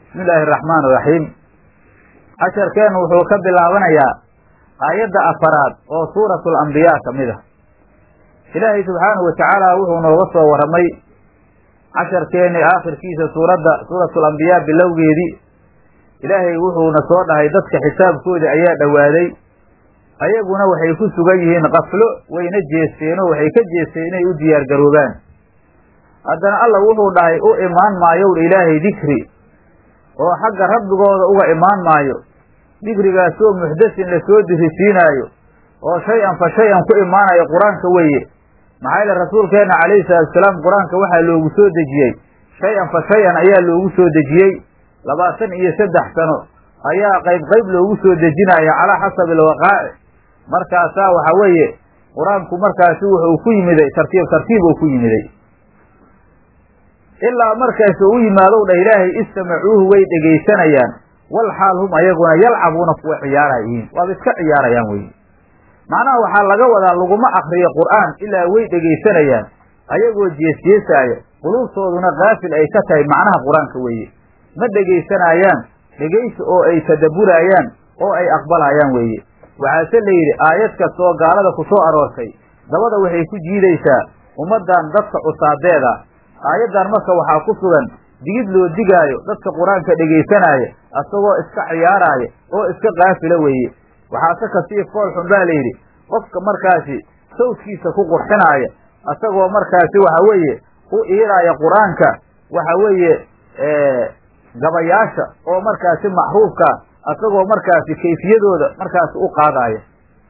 bismi illaahi araxmaan iraxiim casharkeennu wuxuu ka bilaabanayaa aayadda afaraad oo suuratu alambiyaa ka mid ah ilaahay subxaanahu watacaala wuxuu nooga soo warramay casharkeennii aakhirkiisa suuradda suuratu alambiyaa bilowgeedii ilaahay wuxuuna soo dhahay dadka xisaabkoodii ayaa dhowaaday ayaguna waxay ku sugan yihiin qaflo wayna jeesteenoo waxay ka jeesteen inay u diyaargaroobaan haddana alla wuxuu dhahay u imaan maayow ilaahay dikri oo xagga rabbigooda uga imaan maayo dikrigaasoo muxdasin lasoo dirisiinaayo oo shay-an fa shay-an ku imaanayo qur-aanka weeye maxaa yeele rasuulkeenna calayhi salaatusalaam qur-aanka waxaa loogu soo dejiyey shay-an fa shay-an ayaa loogu soo dejiyey labaatan iyo saddex sano ayaa qayb qayb loogu soo dejinaya calaa xasabi alwaqaaci markaasaa waxa weeye qur-aanku markaasi wuxuu ku yimiday tartiib tartiib uu ku yimiday ilaa markaas u yimaadow dhah ilaahay istamacuuhu way dhegaysanayaan wal xaal hum ayaguna yalcabuuna kuwa ciyaarayihiin waaba iska ciyaarayaan weye macnaha waxaa laga wadaa laguma akriyo qur'aan ilaa way dhegaysanayaan ayagoo jeesjeesaaya quluubtooduna kaafil ay ka tahay macnaha qur-aanka weeye ma dhegaysanayaan dhegaysi oo ay tadabburaayaan oo ay aqbalayaan weeye waxaase la yidhi aayad kastoo gaalada ku soo aroortay dabada waxay ku jiidaysaa ummaddan dadka cusaadeeda aayaddan marka waxaa ku sugan digid loo digaayo dadka qur-aanka dhegaysanaya asagoo iska ciyaaraaya oo iska kaafila weeye waxaase kasii fool xun baa la yidhi qofka markaasi sawdkiisa ku qurxinaaya asagoo markaasi waxa weeye u iiraaya qur-aanka waxa weeye gabayaasha oo markaasi maxruufkaa asagoo markaasi kayfiyadooda markaasi u qaadaaya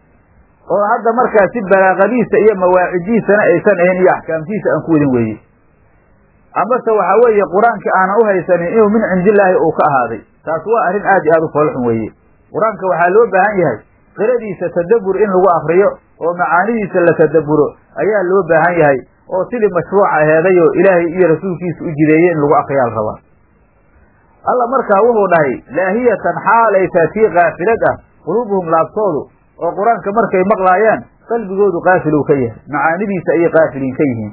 oo hadda markaasi balaaqadiisa iyo mawaacidiisana aysan ahayn iyo axkaamtiisa aan ku wadin weeye amase waxa weeye qur-aankii aanan u haysanin inuu min cindillaahi uu ka ahaaday taas waa arrin aad iyo aad u foolxun weeye qur-aanka waxaa loo baahan yahay qiradiisa tadabbur in lagu akriyo oo macaanidiisa la tadabburo ayaa loo baahan yahay oo sidii mashruuca aheeday oo ilaahay iyo rasuulkiisa u jideeyey in lagu akriyaa la rabaa alla markaa wuxuu dhahay laahiyatan xaalay taa tii kaafilad ah quluubuhum laabtoodu oo qur-aanka markay maqlaayaan qalbigoodu kaafiluu ka yahay macaanidiisa ayay kaafiliin ka yihiin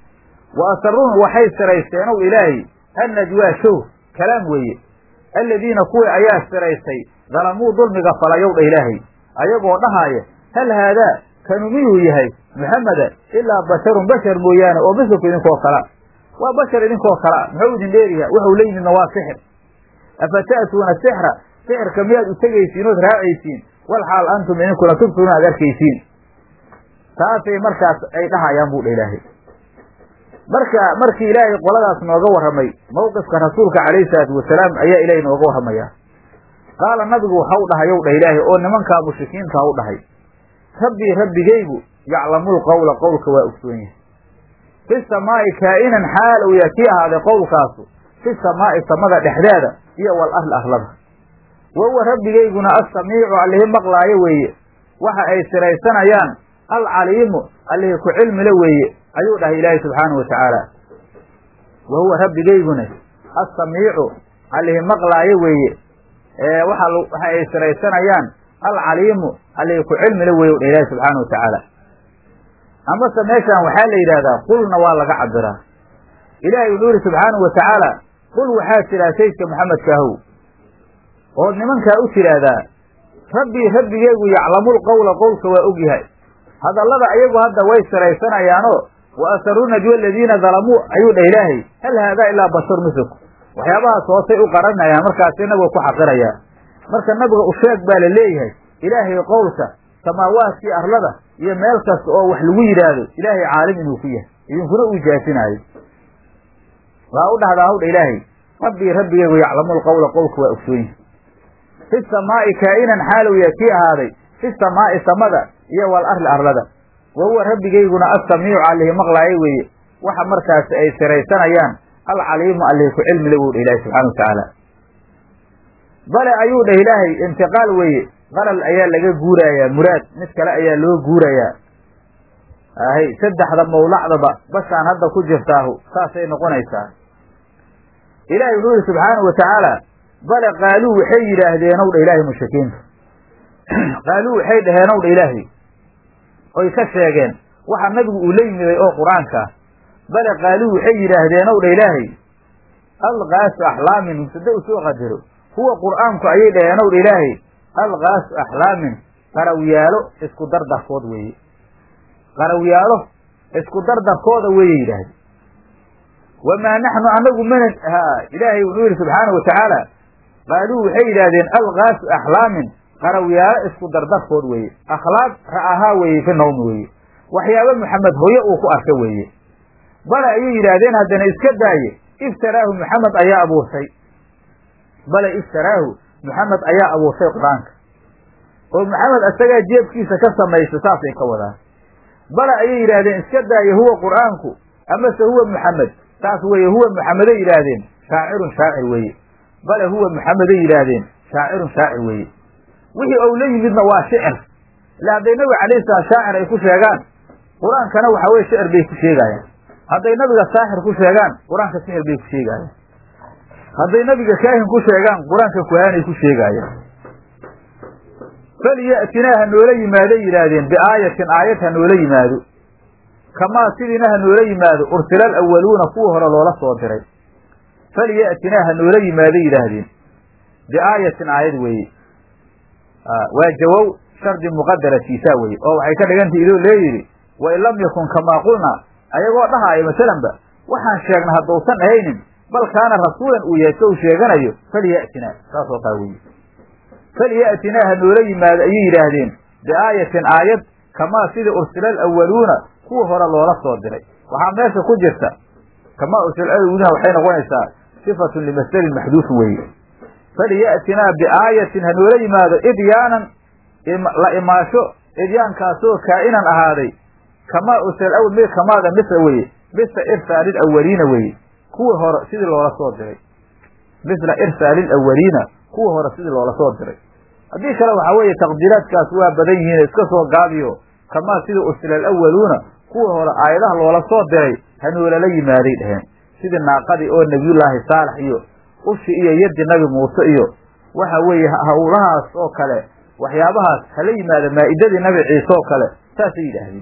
wa asaruun waxay siraysteen ow ilaahay annajwaa show kalaam weeye alladiina kuwii ayaa siraystay dalamuu dulmiga falayow dha ilaahay ayagoo dhahaaya hal haadaa kanu miyuu yahay muxameda ilaa basharun bashar mooyaane oo masalku idinkoo kala waa bashar idinkoo kala muxuu idin dheeriyaa wuxuu la yimidna waa sixir afa ta'tuuna sixra sixirka miyaad u tegaysiin ood raacaysiin wal xaal antum idinkuna tubsuuna aad arkaysiin taasay markaas ay dhahayaan buu dha ilaahay marka markii ilaahay qoladaas nooga warramay mawqifka rasuulka calayhi salaatu wasalaam ayaa ilaahay nooga warramayaa qaala nabigu waxau dhahay ow dhah ilaahay oo nimankaa mushrikiinta u dhahay rabbii rabbigaygu yaclamul qawla qowlka waa ogsoon yahay fi samaa'i kaa'inan xaal uu yaa kii ahaaday qowlkaasu fi samaa'i samada dhexdeeda iyo wal arli arlada wa huwa rabbigayguna assamiicu allihi maqlaayo weeye waxa ay siraysanayaan alcaliimu allihi ku cilmile weeye ayuu dhahay ilaahay subxaanahu watacaala wa huwa rabbigayguna assamiicu allihi maqlaayo weeye waxa waxa ay siraysanayaan alcaliimu allihi ku cilmile weeye u dhah ilaahay subxaanahu watacaala amase meeshaan waxaa la yidhahdaa qulna waa laga cabiraa ilaahay wuxuu yihi subxaanahu watacaala qul waxaa tidhaha saydka maxamedkaahow ood nimankaa u tidhaahdaa rabbii rabbigeygu yaclamul qawla qowlka waa og yahay hadallada ayagu hadda way siraysanayaanoo wa asaruu najwa aladiina dalamuu ayuu dhah ilaahay hal haadaa ilaa bashar mislku waxyaabahaas hoosay u qaranayaan markaasi nabiga ku xaqirayaan marka nabiga u sheeg baa la leeyahay ilaahay qowlka samaawaadkii arlada iyo meel kasta oo wax lagu yidhaahdo ilaahay caalim inuu ku yahay idinkuna uu jaasinaayo waa u dhahdaa hawdha ilaahay rabbii rabbigeygu yaclamul qawla qowlka waa ogsoon yahay fi samaa'i kaa'inan xaalow yaa kii ahaaday fi samaa'i samada iyo wal arli arlada wa huwa rabbigayguna assamiicu allihi maqlaayo weeye waxa markaasi ay siraysanayaan alcaliimu allihi ku cilmile wuu dha ilahi subxana watacaala bale ayuu dhah ilaahay intiqaal weeye qalal ayaa laga guurayaa muraad mid kale ayaa loo guurayaa ahay saddexda mawlacdaba bashaan hadda ku jirtaahu saasay noqonaysaa ilaahay wuxuu yihi subxaanahu watacaala bale qaaluu waxay yidhaahdeenow dha ilaahay mushrikiinta qaaluu waxay dhaheenow dha ilaahay oy ka sheegeen waxa nabigu uu la yimiday oo qur-aanka bale qaaluu waxay yidhaahdeen ow dha ilaahay alkaasu axlaamin mubtada u soo qadaro huwa qur'aanku ayay dhaheen ow ilaahay alkaasu axlaamin qarawyaalo isku dardarkood weeye qarawyaalo isku dardarkooda weeye yidhaahde wamaa naxnu anagu mana ha ilaahay wuxuu yidhi subxaana wa tacaala qaaluu waxay yidhaahdeen alkaasu axlaamin qarawyaalo isku dardarkood weeye akhlaaq ra'ahaa weeye fi nawmi weeye waxyaaba maxamed hooye uu ku arka weeye bale ayay yidhaahdeen haddana iska daaye iftaraahu maxamed ayaa abuurtay bale iftaraahu maxamed ayaa abuurtay qur-aanka oo maxamed isagaa jeebkiisa ka samaysta saasay ka wadaan bale ayay yidhaahdeen iska daaye huwa qur'aanku amase huwa maxamed saas weeye huwa maxameday yidhaahdeen shaacirun shaacir weeye bale huwa maxameday yidhaahdeen shaacirun shaacir weeye wixii ou la yimidna waa shicir ila hadday nabiga calayhi salaam shaacir ay ku sheegaan qur-aankana waxa weye shicir bay ku sheegaayaan hadday nabiga saaxir ku sheegaan qur-aanka sixir bay ku sheegaayaan hadday nabiga kaahin ku sheegaan qur-aanka kuhaanay ku sheegaayaan falyatinaa ha noola yimaaday yidhaahdeen biaayatin aayad ha noola yimaado kamaa sidiina ha noola yimaado ursila alawaluuna kuwa hore loola soo diray falyatinaa ha noola yimaaday yidhaahdeen biaayatin aayad weeye waa jawow shardi muqadaratiisaa weye oo waxay ka dhigantay idoo leeyidhi wain lam yakun kamaa qulnaa ayagoo dhahaaya masalanba waxaan sheegna haddausan ahaynin bal kaana rasuulan uu yahay sow sheeganayo falyatinaa saasoo kaa weye falyatinaa ha noola yimaado ayay yidhaahdeen biaayatin aayad kamaa sidii ursila alawaluuna kuwa hore loola soo diray waxaa meesha ku jirta kamaa ursila alawaluna waxay noqonaysaa sifatun limasdarin maxduufin weeye falyatinaa biaayatin ha noola yimaado idyaanan la imaasho idyaankaasoo kaa'inan ahaaday kamaa ursila awal mid kamaada misla weye misla irsaali lawaliina weye kuwa hore sidii loola soo diray misla irsaali lawaliina kuwa hore sidii loola soo diray haddii kale waxaa weeye taqdiiraadkaas waa badan yihiin iska soo gaabiyo kamaa sidii ursila alawaluuna kuwa hore aayadaha loola soo diray hanoolala yimaaday dheheen sidii naaqadii oo nebiyullaahi saalax iyo ushi iyo yaddi nabi muuse iyo waxa weeye hawlahaas oo kale waxyaabahaas hala yimaada maa'idadii nabi ciise oo kale saasay yidhaahdeen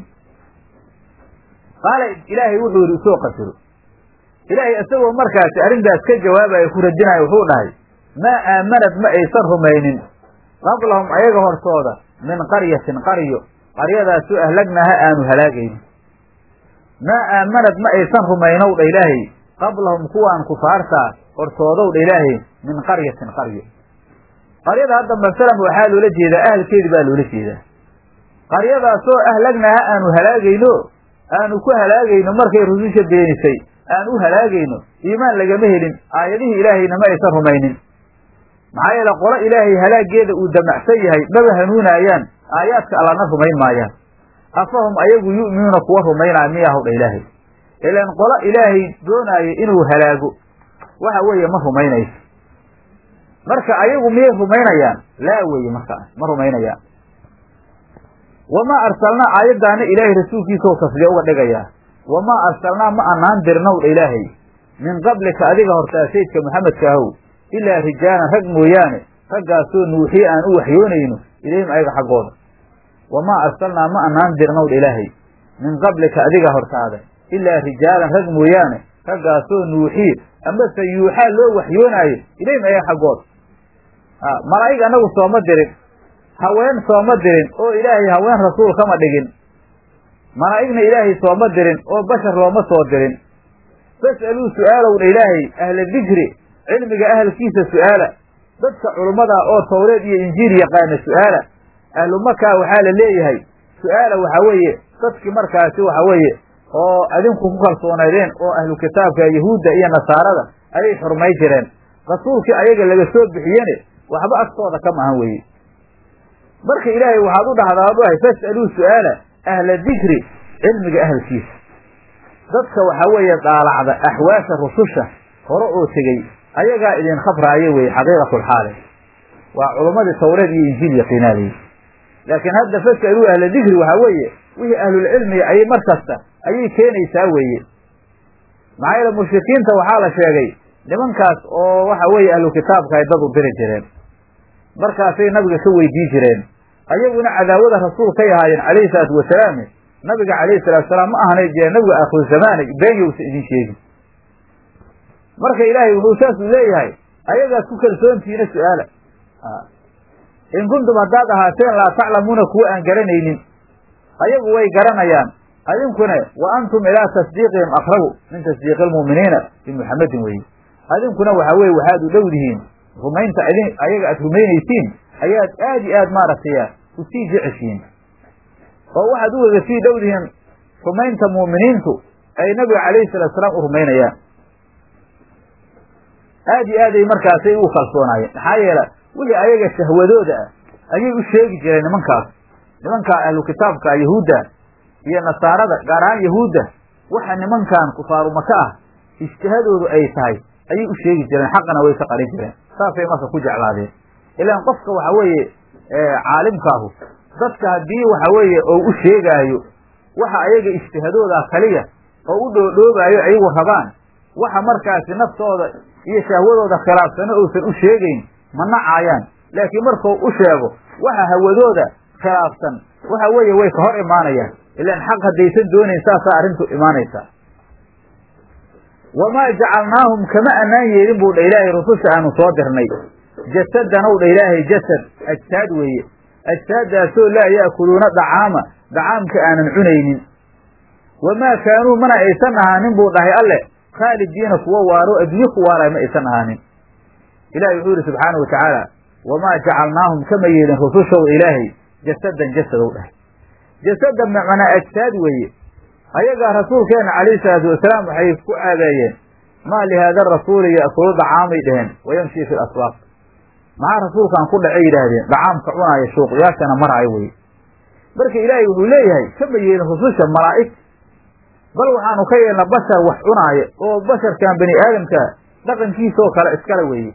qaala ilaahay wuxuu yidhi usoo qasiro ilaahay isagoo markaasi arrintaas ka jawaabaya ku radinaya wuxuu dhahay maa aamanad ma aysan rumaynin qablahum ayaga hortooda min qaryatin qaryo qaryadaasoo ahlagnaha aanu halaagaynin maa aamanad ma aysan rumaynow dha ilaahay qablahum kuwaan kufaartaa hortoodow dha ilaahay min qaryatin qaryo qaryada hadda masalan waxaa loola jeedaa ahalkeedi baa loola jeedaa qaryadaasoo ahlagnaha aanu halaagayno aanu ku halaagayno markay rususha beenisay aan u halaagayno iimaan lagama helin aayadihii ilaahayna ma aysan rumaynin maxaa yeele qolo ilaahay halaageeda uu damacsan yahay maba hanuunaayaan aayaadka allana rumayn maayaan afahum ayagu yu'minuuna kuwa rumaynaya miyahaw dha ilaahay ilaan qolo ilaahay doonaayo inuu halaago waxa weeye ma rumaynayso marka ayagu miyay rumaynayaan laa weeye markaas ma rumaynayaan wamaa arsalnaa aayaddaana ilaahay rasuulkiisao tasliya uga dhigayaa wamaa arsalnaa ma anaan dirnow dha ilaahay min qablika adiga hortaa saydka maxamedka ahow ilaa rijaalan rag mooyaane raggaasoo nuuxiye aan u waxyoonayno ilayhim ayaga xaggooda wamaa arsalnaa ma anaan dirnow dha ilaahay min qablika adiga hortaada ilaa rijaalan rag mooyaane raggaasoo nuuxiye amase yuuxaa loo waxyoonaayo ilayhim ayaga xaggooda malaa'ig annagu sooma dirin haween sooma dirin oo ilaahay haween rasuul kama dhigin malaa'igna ilaahay sooma dirin oo bashar looma soo dirin fas'aluu su'aalow dha ilaahay ahla dikri cilmiga ahalkiisa su'aala dadka culummada oo tawreed iyo injiil yaqaana su'aala ahlu makaa waxaa la leeyahay su'aala waxaa weeye dadkii markaasi waxa weeye oo adinku ku kalsoonaydeen oo ahlu kitaabka yahuudda iyo nasaarada ayay xurmay jireen rasuulkii ayaga laga soo bixiyene waxba agtooda kama ahan weeye marka ilaahay waxaad u dhahdaa ad ahay fas'aluu su'aala ahla dikri cilmiga ahalkiisa dadka waxaa weeye daalacda axwaasha rususha hore oo tegey ayagaa idin khabraayo weye xaqiiqatulxaale waa culummadii tawreed iyo injiil yaqiinaadey laakiin hadda fas'aluu ahla dikri waxaa weeye wixii ahlulcilmiga ayay mar kasta ayay keenaysaa weeye maxaa yeele mushrikiinta waxaa la sheegay nimankaas oo waxa weeye ahlu kitaabka ay dad u diri jireen markaasay nabiga ka weydii jireen ayaguna cadaawada rasuul kay ahaayeen calayhi salaatu wasalaam nabiga calayhi salatu wasalaam ma ahanay jee nabiga aakhiru zamaanay been yowsa idin sheegin marka ilaahay wuxuu saasuu leeyahay ayagaad ku kalsoontihiina su-aala in kuntum haddaad ahaateen laa taclamuuna kuwa aan garanaynin ayagu way garanayaan adinkuna wa antum ilaa tasdiiqihim aqrabu min tasdiiqi almu'miniina bimuxamedin weeye adinkuna waxaa weye waxaad u dhowdihiin rumaynta idin ayaga aad rumaynaysiin ayaad aad iyo aad maaragtay usii jeceshiin oo waxaad ugaga sii dhowdihiin rumaynta mu'miniintu ay nabiga calayhi salatu salaam u rumaynayaan aad iyo aad ay markaasay ugu kalsoonaayeen maxaa yeele wixii ayaga shahwadooda ah ayay u sheegi jireen nimankaas nimankaa ahlu kitaabka yahuudda iyo nasaarada gaar ahaan yahuudda waxa nimankan kufaaru maka ah ijtihadoodu ay tahay ayay u sheegi jireen xaqana way ka qarin jireen saasay marka ku jeclaadeen ilaan qofka waxa weeye caalimkaahu dadka haddii waxa weeye oo u sheegaayo waxa ayaga ijtihadooda kaliya oo u dhoodhoobaayo ayagu rabaan waxa markaasi naftooda iyo shahwadooda khilaafsano uusan u sheegayn ma nacaayaan laakiin markuu u sheego waxa hawadooda khilaafsan waxa weeye way ka hor imaanayaan ilaan xaq haddaysan doonayn saasaa arrintu imaanaysaa wamaa jacalnaahum kama annaan yeelin buu dha ilaahay rususha aanu soo dirnay jasadanow dha ilaahay jasad ajsaad weeye ajsaaddaasoo laa ya'kuluuna dacaama dacaamka aanan cunaynin wamaa kaanuu mana aysan ahaanin buu dhahay alle khaalidiina kuwa waaro adduunye ku waaraya ma aysan ahaanin ilahi wuxuu yidhi subxaana wa tacaala wamaa jacalnaahum kama yeelin rusushow ilaahay jasadan jasadow dhahay jasada macnaa ajsaad weeye ayagaa rasuulkeena calayhi salaatu wasalaam waxay ku aadeeyeen maa lihaada rasuuli ya'kulu dacaamay dheheen wayamshii fi laswaaq maxaa rasuulkan ku dhacay yidhaahdeen dacaamka cunaaya shuuqyaashana maraayo weye marka ilaahay wuxuu leeyahay kama yeelin rususha malaa'ig bal waxaanu ka yeelna bashar wax cunaaya oo basharkan bani aadamka dhaqankiisoo kale iskale weeye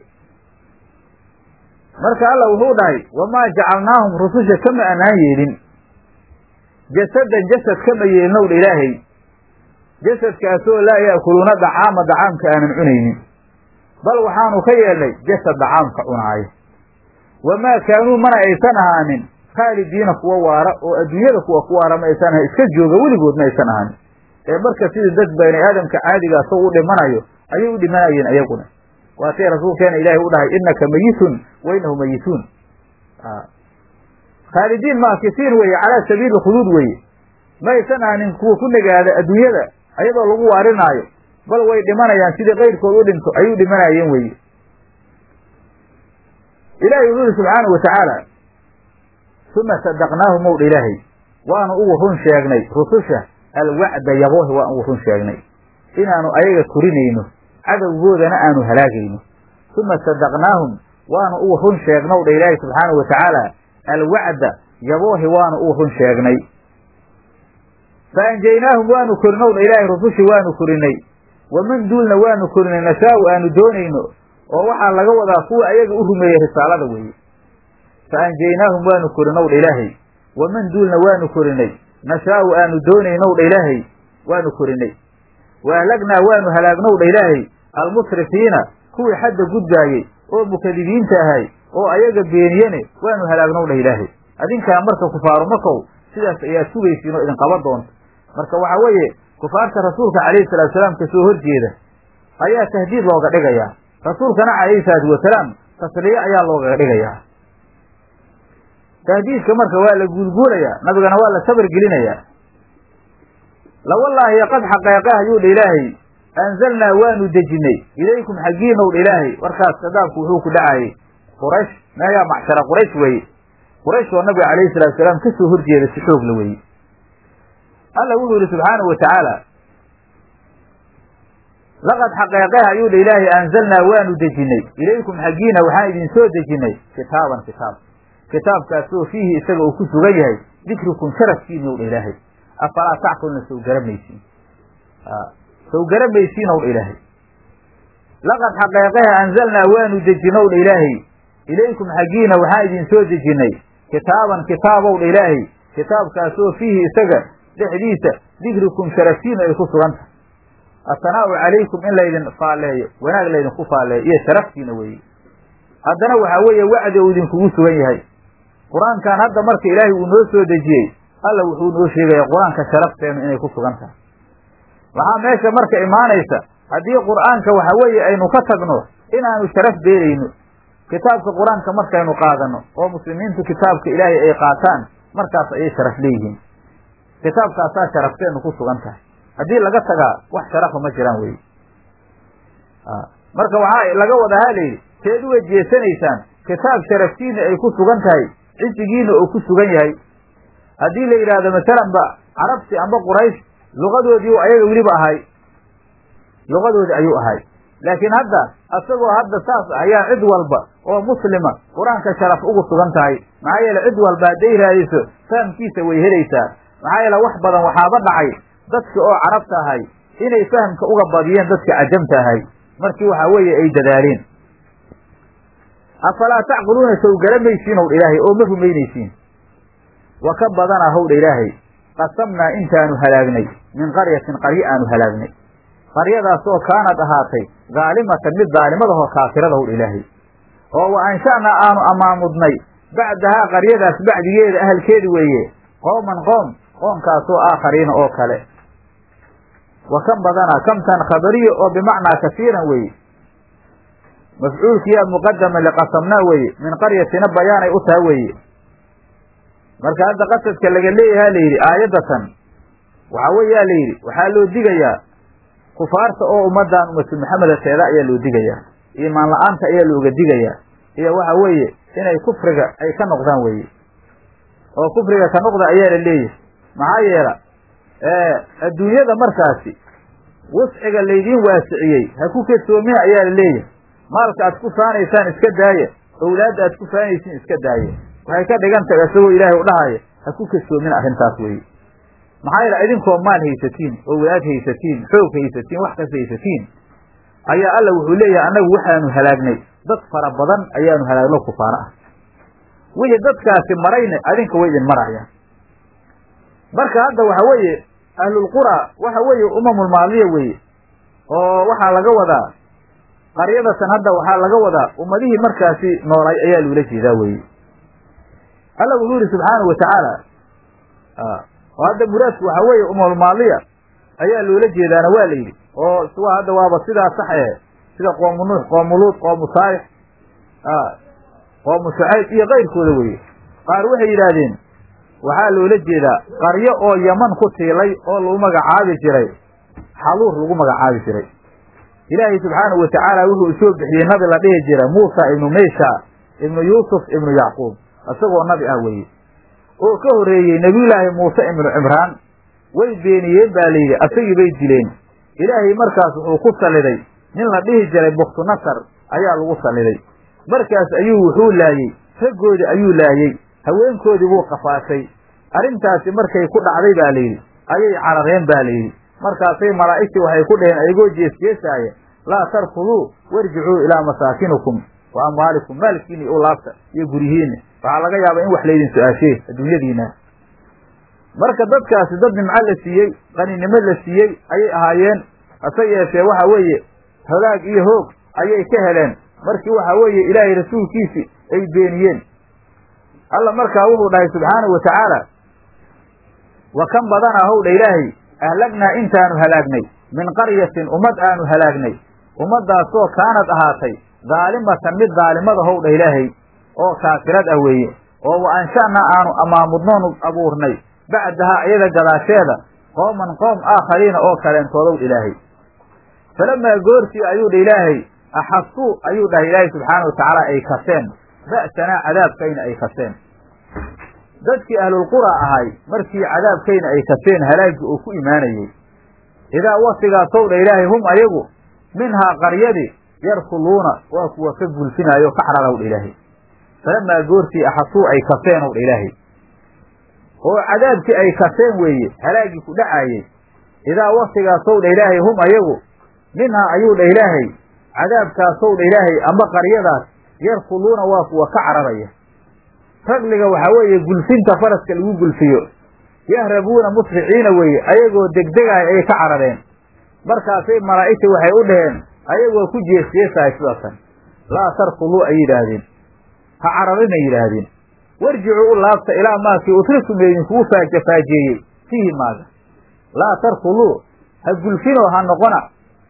marka alla wuxuu dhahay wamaa jacalnaahum rususha kama annaan yeelin jasadan jasad kama yeelinow dha ilaahay jasadkaasoo laa ya'kuluuna dacaama dacaamka aanan cunaynin bal waxaanu ka yeelnay jasad dacaamka cunaaya wamaa kaanuu mana aysan ahaanin khaalidiina kuwa waara oo adduunyada kuwa ku waara ma aysan ahayn iska jooga weligood ma aysan ahaanin ee marka sidii dad bani aadamka caadigaa saw u dhimanayo ayay u dhimanayeen ayaguna waatay rasuulkeena ilaahay u dhahay innaka mayitun wa innahu mayituun khaalidiin maakisiin weeye calaa sabiili khuduud weeye ma aysan ahaanin kuwa ku nagaada adduunyada ayadoo lagu waarinaayo bal way dhimanayaan sidii kayrkood u dhinto ayay u dhimanayeen weeye ilaahay wuxuu yihi subxaanau wa tacaala uma sadaqnaahum ow dha ilaahay waanu ugu run sheegnay rususha alwacda yaboohi waan ugu run sheegnay inaanu ayaga korinayno cadowgoodana aanu halaagayno uma sadaqnaahum waanu ugu run sheegnow dha ilaahay subxaanau wa tacaala alwacda yaboohi waanu ugu run sheegnay fa anjaynaahum waanu korinow dha ilaahay rusushii waanu korinay waman duulna waanu korinay nashaau aanu doonayno oo waxaa laga wadaa kuwa ayaga u rumeeyey risaalada weeye fa anjaynaahum waanu korinow dha ilaahay waman duulna waanu korinay nashaau aanu doonaynow dha ilaahay waanu korinay wa ahlagnaa waanu halaagnow dha ilaahay almusrifiina kuwii xadda gudbaayey oo mukadibiinta ahay oo ayaga beeniyene waanu halaagnow dha ilaahay adinkaa marka kufaaru makow sidaas ayaad sugaysiin oo idin qaban doonta marka waxaa weeye kufaarta rasuulka calayhi salatu salaam ka soo horjeeda ayaa tahdiid looga dhigayaa rasuulkana calayhi salaatu wasalaam tasliye ayaa loogaga dhigayaa tahdiidka marka waa la guulguulayaa nabigana waa la sabar gelinayaa lawallaahi qad xaqeeqe ayuu dha ilaahay anzalnaa waanu dejinay ilaykum xaggiinow dha ilaahay warkaas kadaabku wuxuu ku dhacayay quraysh meegaa macshara quraysh weeye quraysh oo nabiga calayhi salatu salaam ka soo horjeeda si xoogla weeye alla wuxuu yihi subxaanahu wa tacaala laqad xaqeeqeh ayuu dha ilaahay anzalnaa waanu dejinay ilaykum xaggiina waxaan idin soo dejinay kitaaban kitaab kitaabkaasoo fiihi isaga uu ku sugan yahay dikrukum sharafkiinow dha ilaahay afalaa tacqulna sow garamaysiin sow garamaysiinow dha ilaahay laqad xaqeeqeha anzalnaa waanu dejinow dha ilaahay ilaykum xaggiina waxaan idin soo dejinay kitaaban kitaabow dha ilaahay kitaabkaasoo fiihi isaga dhexdiisa dikrikum sharafkiinu ay ku sugan tahay asanaa'u calaykum in laydin faalleeyo wanaag laydinku faalleeyo iyo sharaftiina weeye haddana waxaa weeye wacdi uu idinkugu sugan yahay qur-aankan hadda marka ilaahay uu noo soo dejiyey alla wuxuu noo sheegaya qur-aanka sharafteenu inay ku sugan tahay waxaa meesha marka imaanaysa haddii qur'aanka waxa weeye aynu ka tagno inaanu sharaf beelayno kitaabka qur-aanka markaynu qaadano oo muslimiintu kitaabka ilaahay ay qaataan markaas ayay sharaf leeyihiin kitaabkaasaa sharafteenu ku sugan tahay haddii laga tagaa wax sharafa ma jiraan weye marka waxaa laga wadaa ha layidhi seed uga jeesanaysaan kitaab sharaftiina ay ku sugan tahay cisigiina oo ku sugan yahay haddii la yidhaahdo masalan ba carabti amba quraysh luqadoodii ayaga weliba ahay luqadoodii ayuu ahay laakiin hadda asagoo hadda saas ayaa cid walba oo muslima qur-aanka sharaf ugu sugan tahay maxaa yeele cid walba hadday raadiso fahamkiisa way helaysaa maxaa yeele wax badan waxaaba dhacay dadka oo carabta ahay inay fahamka uga badiyeen dadka cajamta ahay markii waxa weeye ay dadaaleen afalaa tacqiluuna sow garamaysiin howdha ilaahay oo ma rumaynaysiin wa ka badanaa howdha ilaahay qasamnaa intaanu halaagnay min qaryatin qaryo aanu halaagnay qaryadaas oo kaanad ahaatay daalimatan mid daalimadahoo kaafirada howdha ilaahay oo wa ansha'naa aanu amaamudnay bacdahaa qaryadaas bacdigeeda ahalkeedi weeye qooman qoom qoomkaasoo aakhariina oo kale wa kan badanaa kamtan khabariya oo bimacnaa kasiiran weeye mafcuulkiyaa muqadama liqasamnaa weeye min qaryatina bayaanay u taha weeye marka hadda qasadka laga leeyahaa la yidhi aayaddatan waxaa weeyaa la yidhi waxaa loo digayaa kufaarta oo ummaddan ummatu maxameda teeda ayaa loo digayaa iimaan la-aanta ayaa looga digayaa iyo waxa weeye inay kufriga ay ka noqdaan weeye oo kufriga ka noqda ayaa la leeyahay maxaa yeela adduunyada markaasi wusciga laydiin waasiciyey ha ku kasoomina ayaa la leeyahay maalka aad ku faanaysaan iska daaya owlaadda aad ku faanaysiin iska daaya waxay ka dhigan tahay isagoo ilaahay u dhahaya ha ku kasoomina arrintaas weeye maxaa yeele idinkoo maal haysatiin owlaad haysatiin xoog haysatiin wax kas haysatiin ayaa alla wuxuu leeyahay annagu waxaanu halaagnay dad fara badan ayaanu halaagno kufaano ah wixii dadkaasi marayna adinka way idin marayaan marka hadda waxa weeye ahlulqura waxa weeye umamulmaadiya weeye oo waxaa laga wadaa qaryadatan hadda waxaa laga wadaa ummadihii markaasi noolay ayaa loola jeedaa weye alla wuxuu yihi subxaanahu watacaala oo hadda muraadku waxaa weeye umamulmaadiya ayaa loola jeedaana waa la yidhi oo suwa hadda waaba sidaa sax eh sida qoomu nuux qoomu luud qoomu saalix qoomu shucayb iyo kayrkooda weye qaar waxay yidhaahdeen waxaa loola jeedaa qaryo oo yaman ku tiilay oo lagu magacaabi jiray xaluur lagu magacaabi jiray ilaahay subxaanahu watacaala wuxuu soo bixiyey nabi la dhihi jira muusa ibnu meysha ibnu yuusuf ibnu yacquub isagoo nabi ah weeye oo ka horreeyey nebiyullaahi muuse ibnu cimraan way beeniyeen baa layidhi asagii bay dileen ilaahay markaas wuxuu ku salliday nin la dhihi jiray buktu nasar ayaa lagu salliday markaas ayuu wuxuu laayey raggoodii ayuu laayey haweenkoodii buu qafaashay arrintaasi markay ku dhacday baa layidhi ayay carareen baa layidhi markaasay malaa'igtii waxay ku dhaheen ayagoo jeesjeesaaya laa tarkuduu warjicuu ilaa masaakinikum wa amwaalikum maalkiina u laabta iyo guryihiinna waxaa laga yaabaa in wax laydin su-aashee adduunyadiina marka dadkaasi dad nimco la siiyey qaninimo la siiyey ayay ahaayeen hase yeeshee waxa weeye hagaag iyo hoog ayay ka heleen markii waxa weeye ilaahay rasuulkiisii ay beeniyeen alla markaa wuxuu dhahay subxaanahu watacaala wa kan badanaa howdha ilaahay ahlagnaa intaanu halaagnay min qaryatin ummad aanu halaagnay ummaddaasoo kaanad ahaatay daalimatan mid daalimada howdha ilaahay oo kaafirad ah weeye oo wa ansha'naa aanu amaamudnoonu abuurnay bacdahaa iyada gadaasheeda qooman qoom aakhariina oo kaleentoodw ilaahay falamaa goortii ayuu dha ilaahay axasuu ayuu dhahay ilaahay subxaana wa tacaala ay kaseen ba'sanaa cadaabkayna ay kaseen dadkii ahlulqura ahay markii cadaabkayna ay kaseen halaagii uu ku imaanayey idaa waktigaasow dha ilaahay hum ayagu minhaa qaryadii yarkuluuna waa kuwa ka gulfinaayo o ka cararaw dha ilaahay falamaa goortii axasuu ay kaseen ow dha ilaahay oo cadaabkii ay kaseen weeye halaagii ku dhacaayey idaa waktigaasow dha ilaahay hum ayagu minhaa ayuu dha ilaahay cadaabkaasow dha ilaahay amba qaryadaas yarkuluuna waa kuwa ka cararaya ragliga waxaa weeye gulfinta faraska lagu gulfiyo yahrabuuna musriciina weeye ayagoo degdegahay ayay ka carareen markaasay malaa'igta waxay u dhaheen ayagoo ku jeesjeesahay sidaasan laa tarkuluu ay yidhaahdeen ha cararinay yidhaahdeen warjicuu u laabta ilaa maakii utrikum laydinkugu faajafaajeeyey fiihi maaga laa tarkuluu ha gulfinoo ha noqona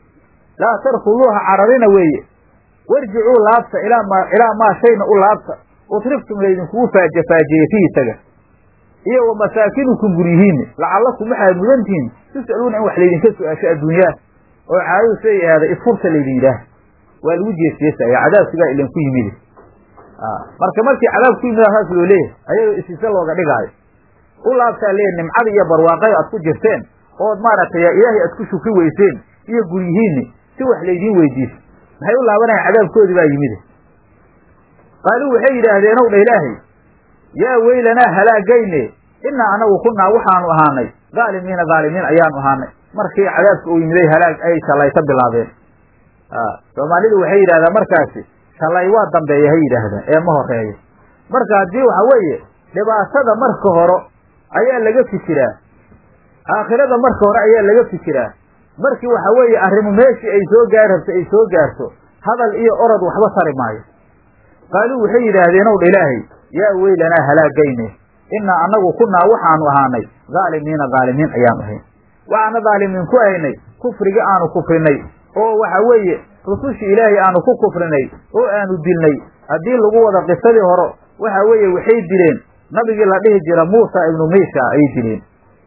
laa tarkuluuha cararina weeye warjicuu laabta ilaa maa ilaa maa shayna u laabta utriftum laydinkugu faaje faajeeye fii isaga iyo wa masaakinukum guryihiinni lacallakum waxaad mudantihiin tus'aluuna in wax laydinka su-aasho adduunyaa oo caadadu siday ahaada isfurta laydin yidhaah waa lagu jeesjeesaya cadaabkigaa ilanku yimide marka markii cadaab ku yimid saas loo leeyahay ayadoo isiise looga dhigaayo u laabtaa leeyahy nimcada iyo barwaaqada aad ku jirteen ood maaragtay ilaahay aad ku shukri weyseen iyo guryihiinni si wax laydiin weydiiso maxay u laabanayan cadaabkoodii baa yimide qaaluu waxay yidhaahdeen ow dha ilaahay yaa weylanaa halaagayne innaa anagu kunnaa waxaanu ahaanay dhaalimiina dhaalimiin ayaanu ahaanay markii cadaabka uu yimiday halaag ay shallayta bilaabeen soomaalidu waxay yidhahdaan markaasi shalay waa dambeeya hay yidhaahdaan ee ma horeeyo marka haddii waxa weeye dhibaatada marka hore ayaa laga fikiraa aakhirada marka hore ayaa laga fikiraa markii waxa weeye arrimu meeshii ay soo gaari rabto ay soo gaarto hadal iyo orod waxba tari maayo qaaluu waxay yidhaahdeen ow dha ilaahay yaa weylanaa halaagayne innaa annagu kunnaa waxaanu ahaanay dhaalimiina dhaalimiin ayaanu ahayn waxaana dhaalimiin ku ahaynay kufrigii aanu kufrinay oo waxa weeye rusushii ilaahay aanu ku kufrinay oo aanu dilnay haddii lagu wada qisadii hore waxa weeye waxay dileen nabigii la dhihi jira muusa ibnu miisha ayay dileen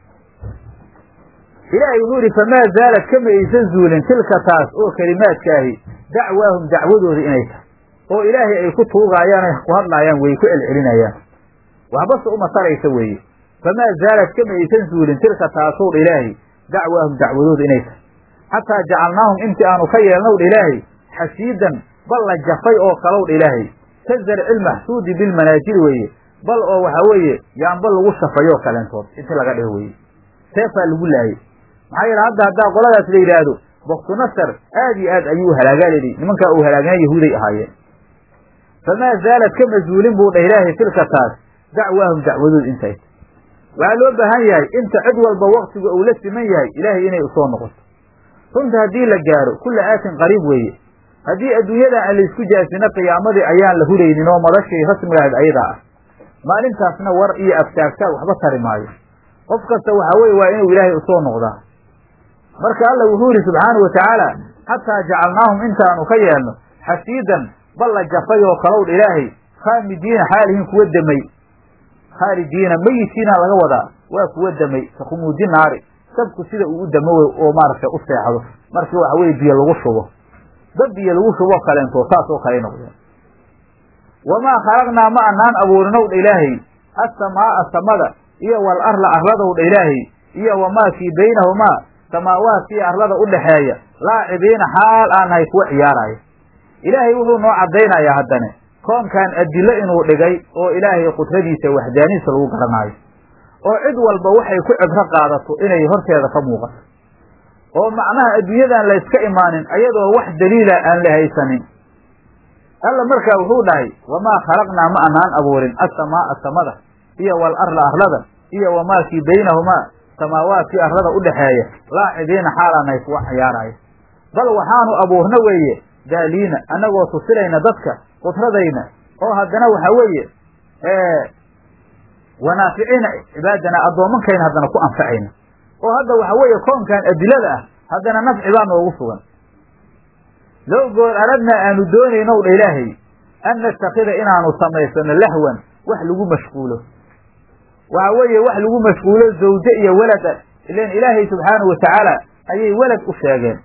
ilaahay wuxuu yidhi famaa zaalad kama aysan zuulin tilka taas oo kelimaadkaahi dacwaahum dacwadooda inay tahay oo ilaahay ay ku tuugaayaan ay ku hadlaayaan weye ku celcelinayaan waxbase uma taraysa weeye famaa zaalad kama aysan zuulin tilka taasow dha ilaahay dacwaahum dacwadooda inay tahay xataa jacalnaahum intii aanu ka yeelnow dha ilaahay xasiidan bal la jafay oo kalow dha ilaahay ka zarci lmaxsuudi bilmanaajiri weeye bal oo waxa weeye yaanba lagu shafayoo kaleentood inti laga dhigo weye seefaa lagu laayey maxaa yeele hadda haddaa qoladaas la yidhaahdo baktu nasar aad iyo aad ayuu halaagaa layidhi nimankaa uu halaagana yahuuday ahaayeen famaa zaalad ka masuulin buu dhah ilaahay tilka taas dacwaahum dacwadood intay waxaa loo baahan yahay inta cid walba waktiga uu la siman yahay ilaahay inay usoo noqoto runta haddii la gaaro kulla aatin qariib weeye haddii adduunyadan aan laysku jaasino qiyaamadii ayaan la hulaynin oo madashii rasmigahayd ayadaa ah maalintaasna war iyo aftaagtaag waxba tari maayo qof kasta waxa weye waa inuu ilaahay usoo noqdaa marka alla wuxuu yidhi subxaanau watacaala xataa jacalnaahum intaanu ka yeelno xasiidan bal la jafay oo kalowdha ilaahay khaamidiina xaalihiin kuwa demay khaalidiina meyitiina laga wadaa waa kuwa demay ka khumuudi naari dabku sida uu u damo oo maaragtay u seexdo markii waxa weye biyo lagu shubo dad biyo lagu shubo kaleento saas oo kale noqdeen wamaa khalaqnaa ma anaan abuurinow dha ilaahay assamaa'a samada iyo wal arla arladow dha ilaahay iyo wamaa fii baynahumaa samaawaadkii arlada u dhaxeeya laacibiina xaal aan nahay kuwa ciyaaraya ilaahay wuxuu noo caddaynayaa haddane koonkan adillo inuu dhigay oo ilaahay qudradiisa waxdaaniisa lagu garanaayo oo cid walba waxay ku cibro qaadato inay horteeda ka muuqato oo macnaha adduunyadan layska imaanin ayadoo wax daliila aan la haysanin alla markaa wuxuu dhahay wamaa khalaqnaa ma anaan abuurin assamaa'a samada iyo wal arla arlada iyo wamaa fii baynahumaa samaawaadkii arlada u dhaxeeya laacibiina xaalaanay kuwa ciyaaraya bal waxaanu abuurna weeye daaliina annagoo tusinayna dadka qudradayna oo haddana waxa weeye wanaaficiina cibaadana addoomankayna haddana ku anfacayna oo hadda waxa weeye koonkan adilada ah haddana nafci baa noogu sugan low goor aradnaa aanu doonaynow dha ilaahay an nastakida inaanu samaysano lahwan wax lagu mashquulo waxa weeye wax lagu mashquulo zawje iyo walada ilan ilaahay subxaanahu watacaala ayay welad u sheegeen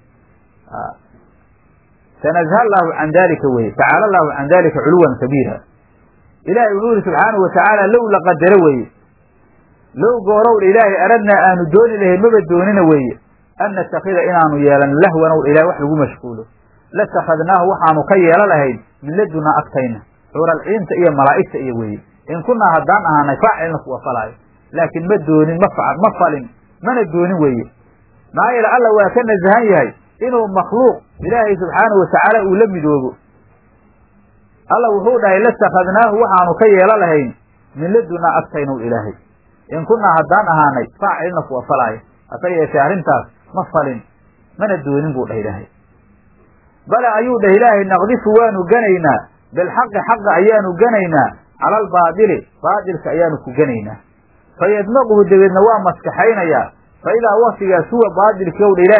tanazha allahu can dalika weye tacaala allahu can dalika culuwan kabiira ilahay wuxuu yihi subxaanahu watacaala low la qadaro weeye low goorow dha ilaahay aradnaa aanu dooni lahayn maba doonina weeye an natakida inaanu yeelano lahwanow dha ilahay wax lagu mashquulo latakadnaahu waxaanu ka yeelo lahayn min ladunaa agtayna xuuralciinta iyo malaa'igta iyo weeye in kunaa haddaan ahaanay faacilna kuwa falaayo laakiin ma doonin ma fa ma falin mana doonin weeye maxaa yeele alla waa ka nasahan yahay inuu makhluuq ilaahay subxaanahu watacaala uu la midoobo alla wuxuu dhahay latakadnaahu waxaanu ka yeelo lahayn min ladunaa agtaynow ilaahay in kunaa haddaan ahaanay faacilna kuwa falaayo hase yeeshee arrintaas ma falin mana doonin buu dhah ilaahay bale ayuu dhah ilaahay naqdifu waanu ganaynaa bilxaqi xaqa ayaanu ganaynaa cala albaadili baadilka ayaanu ku ganaynaa fa yadmaquhu dabeedna waa maskaxaynayaa fa idaa waktigaas huwa baadilkii ow dha ilaahay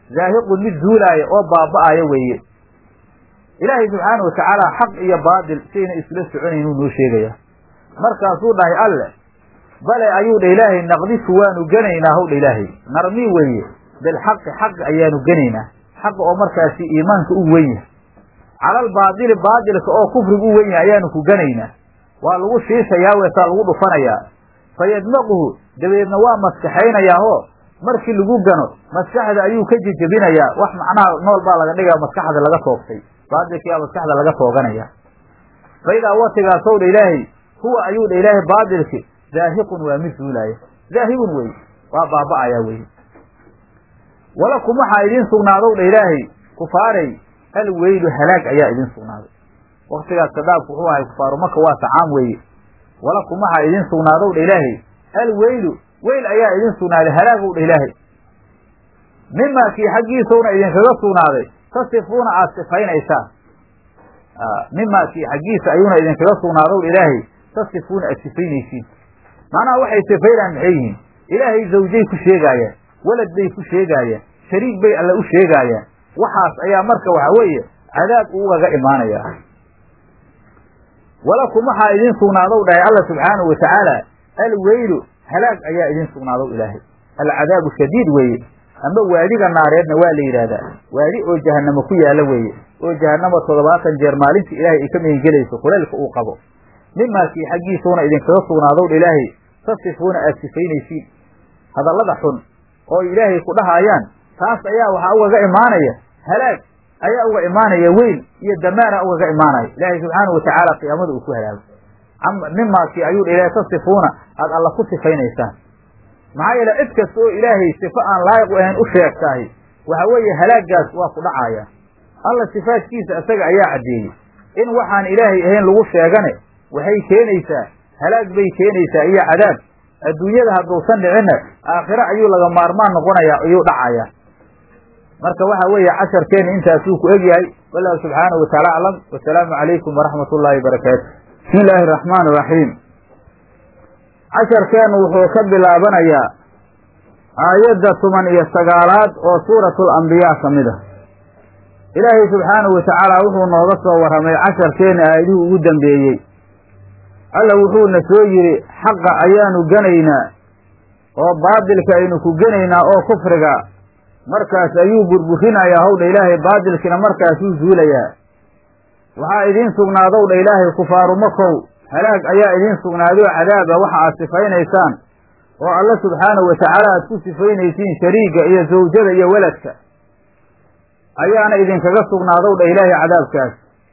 zaahiqun mid zuulaaya oo baaba'aya weeye ilaahay subxaana wa tacaala xaq iyo baatil sayna isla soconaynuu noo sheegaya markaasuu dhahay alle bale ayuu dha ilaahay naqdifu waanu genaynaa howdha ilaahay narmii weeye bilxaqi xaq ayaanu genaynaa xaqa oo markaasi iimaanka u wen yahay calal baadili baadilka oo kufriga u wen yahay ayaanu ku genaynaa waa lagu shiishayaa weesaa lagu dhufanayaa fa yadmaquhu dabeedna waa maskaxaynayaa oo markii lagu gano maskaxda ayuu ka jejebinayaa wax macnaha nool baa laga dhigaya maskaxda laga toogtay baadilkiyaa maskaxda laga tooganaya fa idaa watigaasw dha ilaahay huwa ayuu dha ilaahay baadilki zaahiqun waa mid zuulaaya zaahibun weye waa baaba'ayaa weye walakum waxaa idiin sugnaadow dha ilaahay kufaaray alweylu halaag ayaa idiin sugnaaday waktigaas kadaabku wuxuu ahay kufaaru maka waa tacaam weeye walakum waxaa idiin sugnaadow dha ilaahay alweylu weyl ayaa idiin sugnaaday halaagow dha ilaahay mimaa kii xaggiisawna idinkaga sugnaaday tasifuuna aad sifaynaysaan mimaa kii xaggiisa ayuuna idinkaga sugnaadow dha ilaahay tasifuuna aad sifaynaysiin macnaha waxay sifaynaan maxay yihiin ilaahay zawjay ku sheegaayaan walad bay ku sheegaayaan shariik bay alle u sheegaayaan waxaas ayaa marka waxa weeye cadaab ugaga imaanaya walakum waxaa idiin sugnaadow dhahay alla subxaanahu watacaala alweylu halaag ayaa idiin sugnaadow ilaahay alcadaabu shadiid weeye ama waadiga naareedna waa la yidhaahdaa waadi oo jahanamo ku yaalla weeye oo jahanamo toddobaatan jeer maalintii ilaahay ay ka megengelayso kuleylka uu qabo mimaakii xaggiisuuna idinkaga sugnaadow dha ilaahay tasifuuna aad sifaynaysiin hadallada xun oo ilaahay ku dhahaayaan taas ayaa waxaa ugaga imaanaya halaag ayaa uga imaanaya weyl iyo damaara ugaga imaanaya ilaahay subxaana watacaala qiyaamada uu ku halaago mimaakii ayuu dha ilaahay tasifuuna aad alla ku sifaynaysaan maxaa yeele cid kasta oo ilaahay sifo aan laayiq u ahayn u sheegtahay waxa weeye halaagaas waa ku dhacaya alla sifaadkiisa isaga ayaa caddeeyey in waxaan ilaahay ahayn lagu sheegane waxay keenaysaa halaag bay keenaysaa iyo cadaab adduunyada hadduusan dhicinna aakhire ayuu laga maarmaan noqonayaa ayuu dhacayaa marka waxa weeye casharkeenna intaasuu ku egyahay wallahu subxaanahu wataala aclam wasalaamu calaykum waraxmat ullaahi barakaatu bismi illaahi araxmaan iraxiim casharkeennu wuxuu ka bilaabanayaa aayadda toban iyo sagaalaad oo suuratul ambiyaa ka mid ah ilaahay subxaanahu watacaala wuxuu nooga soo warramay casharkeenna aayadihii ugu dambeeyey alla wuxuuna soo yidhi xaqa ayaanu genaynaa oo baadilka aynu ku genaynaa oo kufriga markaas ayuu burburinayaa howdha ilaahay baadilkina markaasuu zuulayaa waxaa idiin sugnaadow dha ilaahay kufaaru makow halaag ayaa idiin sugnaadoo cadaaba waxa aad sifaynaysaan oo alla subxaanahu watacaala aad ku sifaynaysiin shariiga iyo zawjada iyo weladka ayaana idinkaga sugnaadow dha ilaahay cadaabkaas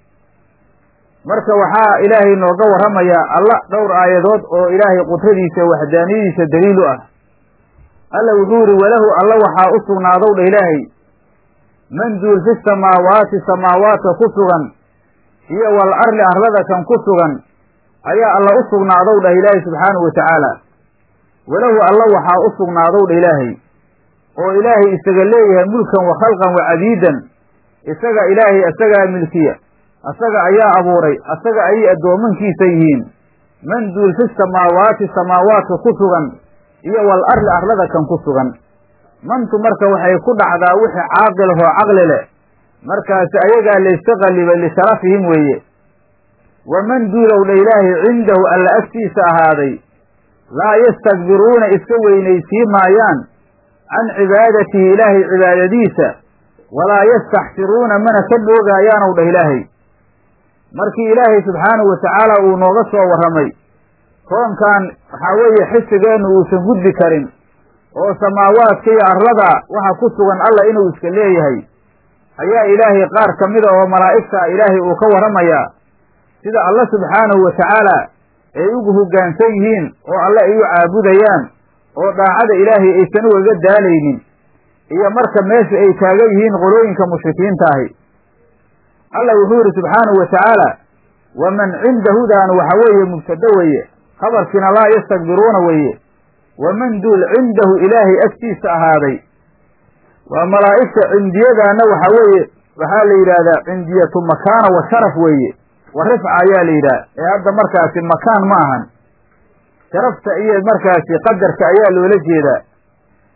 marka waxaa ilaahay nooga warramayaa alla dhowr aayadood oo ilaahay qudradiisa waxdaaniyadiisa daliil u ah alla wuxuu yidhi walahu alla waxaa u sugnaadow dha ilaahay man duul fi samaawaati samaawaadka ku sugan iyo wal arli arlada kan ku sugan ayaa alla u sugnaadow dhah ilaahay subxaanahu watacaala walahu alla waxaa u sugnaadow dha ilaahay oo ilaahay isaga leeyahay mulkan wa khalqan wa cabiidan isaga ilaahay isagaa milkiya asaga ayaa abuuray asaga ayay addoomankiisa yihiin man duul fi samaawaati samaawaadka ku sugan iyo wal arli arlada kan ku sugan mantu marka waxay ku dhacdaa wixii caaqilahoo caqli leh markaasi ayagaa layska qallibay lisharafihim weeye waman duulow dha ilaahay cindahu alla agtiisa ahaaday laa yastakbiruuna iska weynaysiin maayaan can cibaadatihi ilaahay cibaadadiisa walaa yastaxsiruuna mana ka dhoogayaanow dhah ilaahay markii ilaahay subxaanahu watacaala uu nooga soo warramay koonkan waxaa weeye xisigeennu uusan gudbi karin oo samaawaadka iyo arlada waxa ku sugan alla inuu iska leeyahay ayaa ilaahay qaar ka mida oo malaa'igta ilaahay uu ka warramayaa sida alla subxaanahu watacaala ay ugu hoggaansan yihiin oo alle ay u caabudayaan oo daacada ilaahay aysan ugaga daalaynin iyo marka meesha ay taagan yihiin qolooyinka mushrikiinta ahi alla wuxuu yidhi subxaanahu watacaala waman cindahudaanu waxa weeye mubtado weeye khabarkiina laa yastakbiruuna weeye waman duul cindahu ilaahay agtiisa ahaaday waa malaa'igta cindiyadaana waxa weeye waxaa la yidhaahdaa cindiyatu makaana wa sharaf weeye wa rifca ayaa la yidhaha ee hadda markaasi makaan ma ahan sharafta iyo markaasi qadarka ayaa loola jeedaa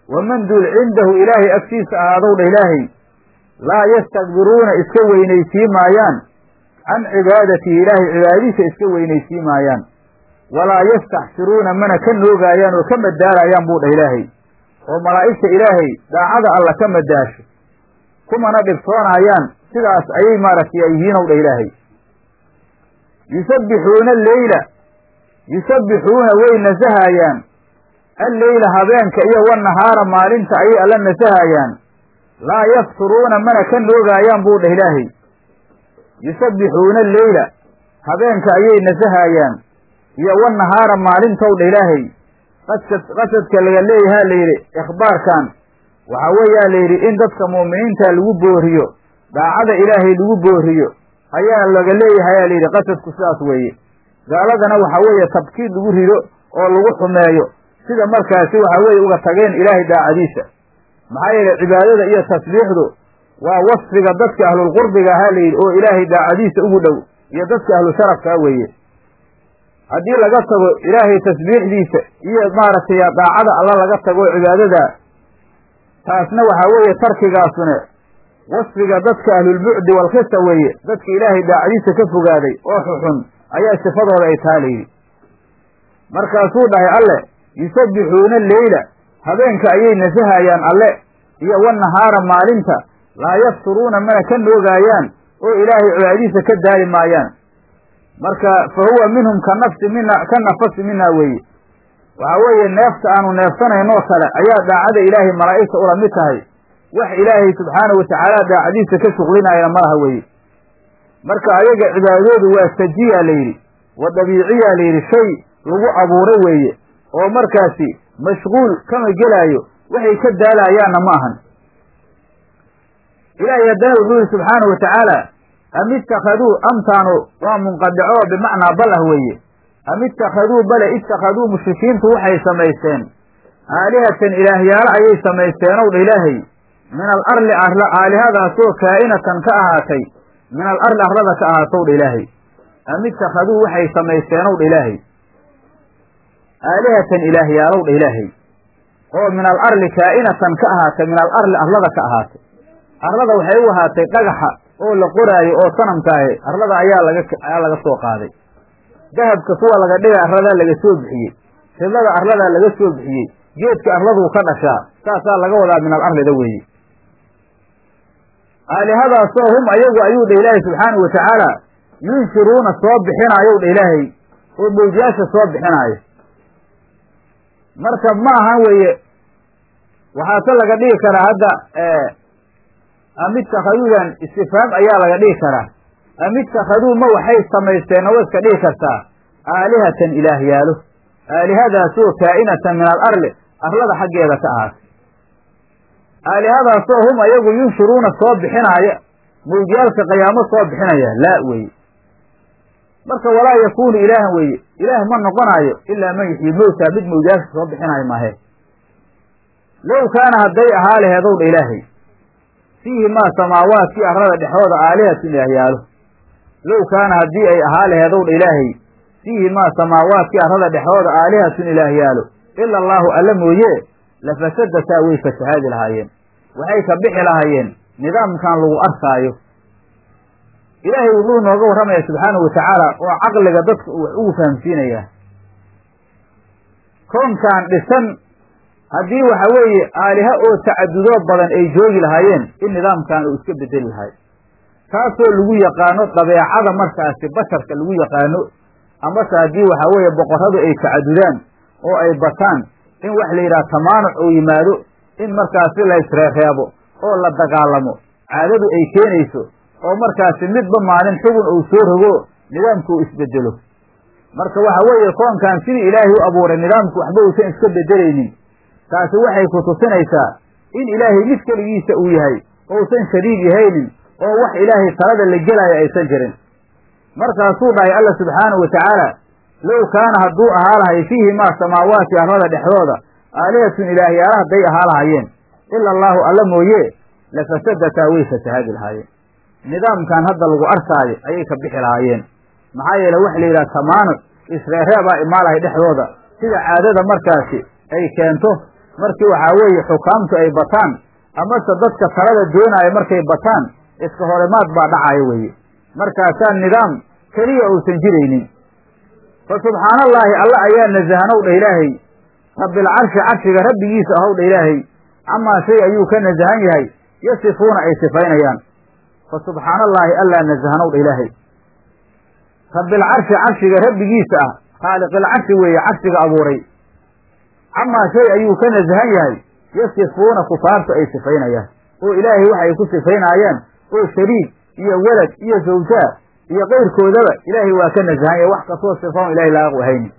waman duul cindahu ilaahay agtiisa ahaadow dha ilaahay laa yastakbiruuna iska weynaysii maayaan can cibaadatihi ilaahay cibaadadiisa iska weynaysii maayaan walaa yastaxsiruuna mana ka noogaayaan oo ka madaalaayaan buu dhah ilaahay oo malaa'igta ilaahay daacada alla ka madaasho kumana dhibtoonayaan sidaas ayay maaragtay ay yihiin ow dhah ilaahay yusabbixuuna alleyla yusabbixuuna way nasahayaan alleyla habeenka iyo wanahaara maalinta ayay alla nasahayaan laa yafturuuna mana ka noogaayaan buu dhah ilaahay yusabbixuuna alleyla habeenka ayay nasahayaan iyo wanahaara maalintow dha ilaahay qasad qasadka laga leeyahaa la yidhi ikhbaarkan waxaa weeyaa la yidhi in dadka mu'miniinta lagu booriyo daacada ilaahay lagu booriyo ayaa laga leeyahayaa layidhi qasadku sidaas weeye gaaladana waxaa weeye tabkiid lagu rido oo lagu xumeeyo sida markaasi waxaa weeye uga tageen ilaahay daacadiisa maxaa yeelay cibaadada iyo tasbiixdu waa wasfiga dadka ahlulqurbiga ahaa la yidhi oo ilaahay daacadiisa ugu dhow iyo dadka ahlu sharafkaa weeye haddii laga tago ilaahay tasbiixdiisa iyo maaragtay daacada alla laga tago cibaadada taasna waxaa weeye tarkigaasune wasfiga dadka ahlulbucdi walkhisa weeye dadka ilaahay daacadiisa ka fogaaday oo xuxun ayaa sifadooda ay taa layidhi markaasuu dhahay alle yusabbixuuna leyla habeenka ayay nasahayaan alle iyo wanahaara maalinta laa yafturuuna mana ka noogaayaan oo ilaahay cibaadadiisa ka daali maayaan marka fa huwa minhum ka nafsi mina ka nafasi minaa weeye waxaa weeye neefta aanu neefsanaynoo kale ayaa daacada ilaahay malaa'igta ula mid tahay wax ilaahay subxaanahu watacaala daacadiisa ka shuqlinayana malaha weeye marka ayaga cibaadadoodu waa sajiya la yidhi wa dabiiciya la yidhi shay lagu abuuray weeye oo markaasi mashquul kama gelaayo waxay ka daalayaanna ma ahan ilaahay haddana wuxuu yihi subxaanahu watacaala am ittakhaduu amtaanu waa munqadico bimacnaa bal ah weeye am ittakhaduu bale ittakhaduu mushrikiintu waxay samaysteen aalihatan ilaahyaalo ayay samaysteen ow dha ilaahay min al arli aalihadaasoo kaa'inatan ka ahaatay min al arli arlada ka ahaatow dha ilaahay am ittakhaduu waxay samaysteen ow dha ilaahay aalihatan ilaahyaalow dha ilaahay oo min al arli kaa'inatan ka ahaatay min al arli arlada ka ahaatay arlada waxay u ahaatay dhagaxa oo la qoraayo oo sanamkaahi arlada ayaa laga ayaa laga soo qaaday dahabka kuwa laga dhigay arladaa laga soo bixiyey fidlada arladaa laga soo bixiyey geedka arladuu ka dhashaa saasaa laga wadaa min al arlida weeye aalihadaasoo hum ayagu ayuu dha ilaahay subxaanahu watacaala yunshiruuna soo bixinaayow dha ilaahay oo mawjaasha soo bixinaayo marka ma ahan weeye waxaase laga dhigi karaa hadda am itakhaduudan istifaam ayaa laga dhigi karaa am ittakhaduu ma waxay samaysteen oo iska dhigi kartaa aalihatan ilaahyaalo aalihadaasoo kaa'inatan min al arli arlada xaggeeda ka ahaatay aalihadaasoo hum ayagu yunshiruuna soo bixinaaya mawjaalka qiyaamo soo bixinaya laa weeye marka walaa yakuunu ilaahan weeye ilaah ma noqonaayo ilaa man yuxyi mowtaa mid mawjaalka soo bixinaayo maahe low kaana hadday ahaa laheedow dha ilaahay fiihi maa samaawaadkii arlada dhexdooda aalihatun ilaahyaalo low kaana haddii ay ahaa laheedow dha ilaahay fiihi maa samaawaadkii arlada dhexdooda aalihatun ilaahyaalo ila allaahu alla mooye lafasadataa way fasahaadi lahaayeen waxay ka bixi lahaayeen nidaamkan lagu arkaayo ilaahay wuxuu nooga warramaya subxaanahu watacaala oo caqliga dadka uu wax ugu fahamsiinayaa koonkan dhisan haddii waxa weeye aaliha oo tacadudoo badan ay joogi lahaayeen in nidaamkan uu iska bedeli lahay taasoo lagu yaqaano dabeecada markaasi basharka lagu yaqaano amase haddii waxa weeye boqorradu ay tacadudaan oo ay bataan in wax la yidhaha tamaanuc uu yimaado in markaasi la isreereebo oo la dagaalamo caadadu ay keenayso oo markaasi midba maalin xugun uu soo rogo nidaamku uu isbedelo marka waxa weeye koonkan sidii ilaahay u abuuray nidaamku waxba uusan iska bedelaynin taasi waxay ku tusinaysaa in ilaahay mid keligiisa uu yahay ousan shariig yahaynin oo wax ilaahay talada la gelaayo aysan jirin markaasuu dhahay alla subxaanahu watacaala low kaana hadduu ahaa lahay fiihi maa samaawaati arlada dhexdooda aalihatun ilaahyaala hadday ahaa lahaayeen ila allaahu alla mooye lafasadataa way fasahaadi lahaayeen nidaamkan hadda lagu arkaayo ayay ka bixi lahaayeen maxaa yeele waxa la yidhaha tamaanuc isreereebaa imaalahay dhexdooda sida caadada markaasi ay keento markii waxaa weeye xukaamtu ay bataan amase dadka talada doonaayo markay bataan iska horimaad baa dhacaya weeye markaasaa nidaam keliya uusan jiraynin fa subxaana allaahi alla ayaa nasahanow dha ilaahay rabbilcarshi carshiga rabbigiisa ahow dha ilaahay camaa shay ayuu ka nasahan yahay yasifuuna ay sifaynayaan fa subxaana allaahi allaa nasahanow dha ilaahay rabbilcarshi carshiga rabbigiisa ah khaaliqilcarshi weeye carshiga abuuray camaa shay ayuu ka nasahan yahay yasifuuna kufaartu ay sifaynayaan oo ilaahay waxa ay ku sifaynaayaan oo shariik iyo welad iyo zawjaa iyo kayrkoodaba ilaahay waa ka nasahan yahay wax kastoo sifaon ilahay laaqu ahayni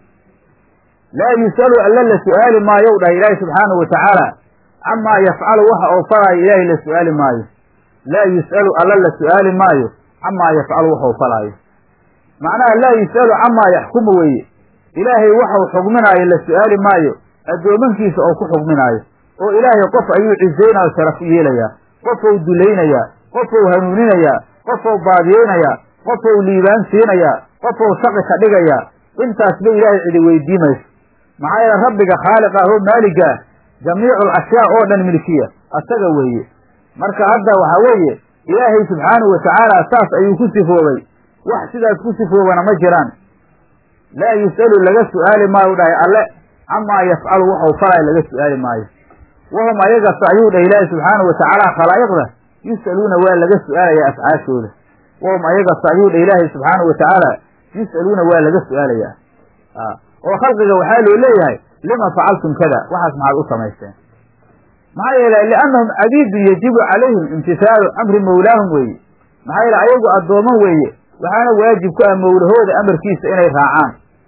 laa yus'alu alla la su'aali maayow dhahay ilaahay subxaanahu wa tacaala camaa yafcalu waxa uu falaayo ilaahay la su'aali maayo laa yus'alu alla la su'aali maayo camaa yafcalu waxa uu falaayo macnaha laa yus'alu camaa yaxkumu weeye ilaahay waxau xugminaayo la su'aali maayo addoomankiisa oo ku xugminaayo oo ilaahay qof ayuu cisaynaayo sharaf u yeelayaa qofou dulaynayaa qofou hanuuninayaa qofou baadiyeynayaa qofou liibaan siinayaa qofou shaqi ka dhigayaa intaasba ilaahay cidi weydii mayso maxaa yeele rabbiga khaaliq ah oo maaliga ah jamiicu alashyaa oo dhan milkiya asaga weeye marka hadda waxaa weeye ilaahay subxaanahu wa tacaala saas ayuu ku sifoobay wax sidaas ku sifoobana ma jiraan laa yus'alu laga su'aali maayo dhahay alle camaa yafcalu waxau falaya laga su'aali maayo wahum ayagase ayuu dhahay ilaahi subxaanahu wa tacaala khalaa'iqda yus'aluuna waa laga su'aalayaa afcaashooda wahum ayagase ayuu dhahay ilaahi subxaanahu wa tacaala yus'aluuna waa laga su'aalayaa oo khalqiga waxaa loo leeyahay lima facaltum kada waxaas maxaad u samaysteen maxaa yeelay liannahum cabiidun yajibu calayhim imtisaalu amri mawlaahum weeye maxaa yeele ayagu addooman weeye waxaana waajib ku ah mawlahooda amarkiisa inay raacaan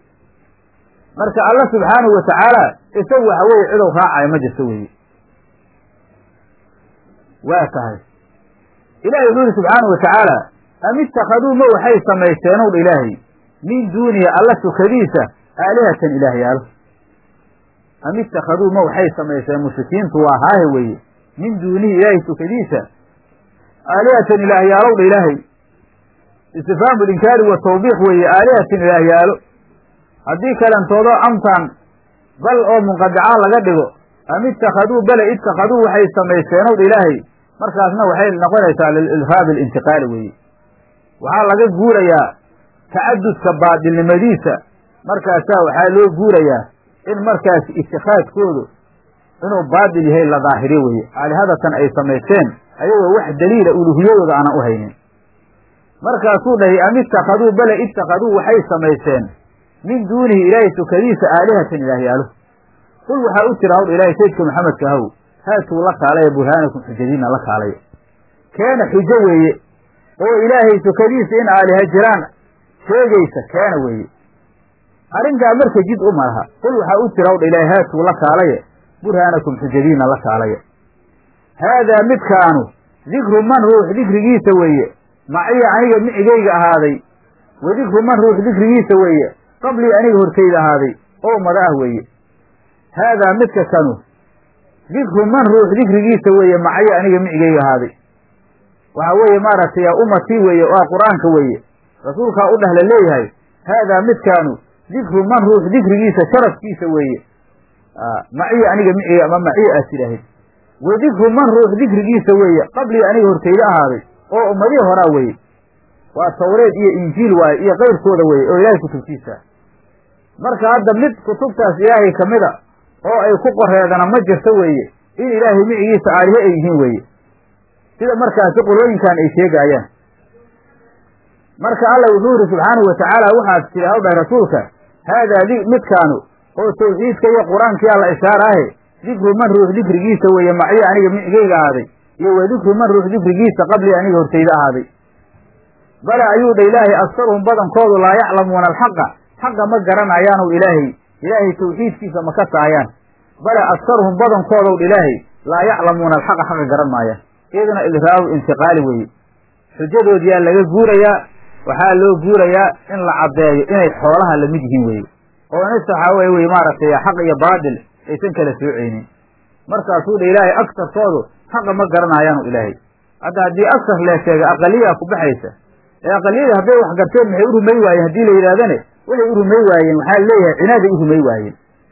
marka alla subxaanahu wa tacaala isagu waxa weeye cidow raacayo ma jirto weeye waa tahay ilahi wuxuu yihi subxaanahu wa tacaala am ittakhaduu ma waxay samaysteenow dha ilaahay min duunihi alla sukadiisa aalihatan ilaahyaalo am ittakhaduu ma waxay samaysteen mushrikiintu waa haahe weeye min duunihi ilaahay sukadiisa aalihatan ilaahyaalow dha ilaahay istifhaamu linkaari wa tawbiiq weeye aalihatan ilaahyaalo haddii kalentoodo amtaan bal oo munqadicaa laga dhigo am ittakhaduu bale ittakhaduu waxay samaysteenow dha ilaahay markaasna waxay noqonaysaa lililfaabi alintiqaali weeye waxaa laga guurayaa tacadudka baadilnimadiisa markaasaa waxaa loo guurayaa in markaas itikaadkoodu inuu baadil yahay la daahiriyo weeye aalihadatan ay samaysteen ayagoo wax daliila uluhiyadooda aanan u haynin markaasuu dhahay am ittakhaduu bale ittakhaduu waxay samaysteen min duunihi ilaahay sukadiisa aalihatan ilaahyaalo qul waxaa u jira hawr ilaahay saydka maxamedka ahow haatuu la kaalaya burhaanakum xujadiina la kaalaya keena xujo weeye oo ilaahay sukadiisa in aaliha jiraan sheegaysa keena weeye arrintaa marka jid u malaha qul waxaa u jira hawdha ilaahay haatuu la kaalaya burhaanakum xujadiina la kaalaya haadaa midkaanu dikru man ruux dikrigiisa weeye maciya aniga micigayga ahaaday wa dikru man ruux dikrigiisa weeye qablii aniga hortayda ahaaday oo ummada ah weeye haadaa midka kanu dikru man ruux dikrigiisa weeye macaya aniga micigayga ahaaday waxaa weeye maaragtay ummatii weeye waa qur-aanka weeye rasuulkaa u dheh la leeyahay haadaa midkaanu dikru man ruux dikrigiisa sharafkiisa weeye maciya aniga miciga ama maciya aad tidhaahid wa dikru man ruux dikrigiisa weeye qablii aniga hortayda ahaaday oo ummadihii horaa weeye waa tawreed iyo injiil waaye iyo kayrkooda weeye oo ilaahay kutubtiisa marka hadda mid kutubtaas ilaahay ka mida oo ay ku qoreedana ma jirto weeye in ilaahay micigiisa aalihe ay yihiin weeye sida markaasi qolooyinkan ay sheegaayaan marka alla wuxuu yidhi subxaanahu wa tacaala waxaad tiri haw dhahay rasuulka haadaa midkaanu oo tawxiidka iyo qur-aankii alla ishaaraahe dikru man ruux dikrigiisa weeye maciyo aniga micigayga ahaaday iyo wa dikru man ruux dikrigiisa qablii aniga hortayda ahaaday bale ayuu dha ilaahay aktaruhum badankoodu laa yaclamuuna alxaqa xaqa ma garanayaanu ilaahay ilaahay tawxiidkiisa ma ka taayaan bale aktaruhum badankoodow dha ilaahay laa yaclamuuna alxaqa xaqa garan maayaan iyaduna idraabu intiqaali weeye xujadoodiyaa laga guurayaa waxaa loo guurayaa in la caddeeyo inay xoolaha lamid yihiin weeye oo nis waxaa wey wey maaragtay xaq iyo baadil aysan kala sooceynin markaasuu dha ilaahay agtarkoodu xaqa ma garanayaanu ilaahay hadda haddii agtar lee sheega aqaliyaa ku baxaysa ee aqaliyadii hadday wax garteen maxay u rumay waayeen haddii la yidhahdane waxay u rumay waayeen waxaa leeyahay cinaaday u rumay waayeen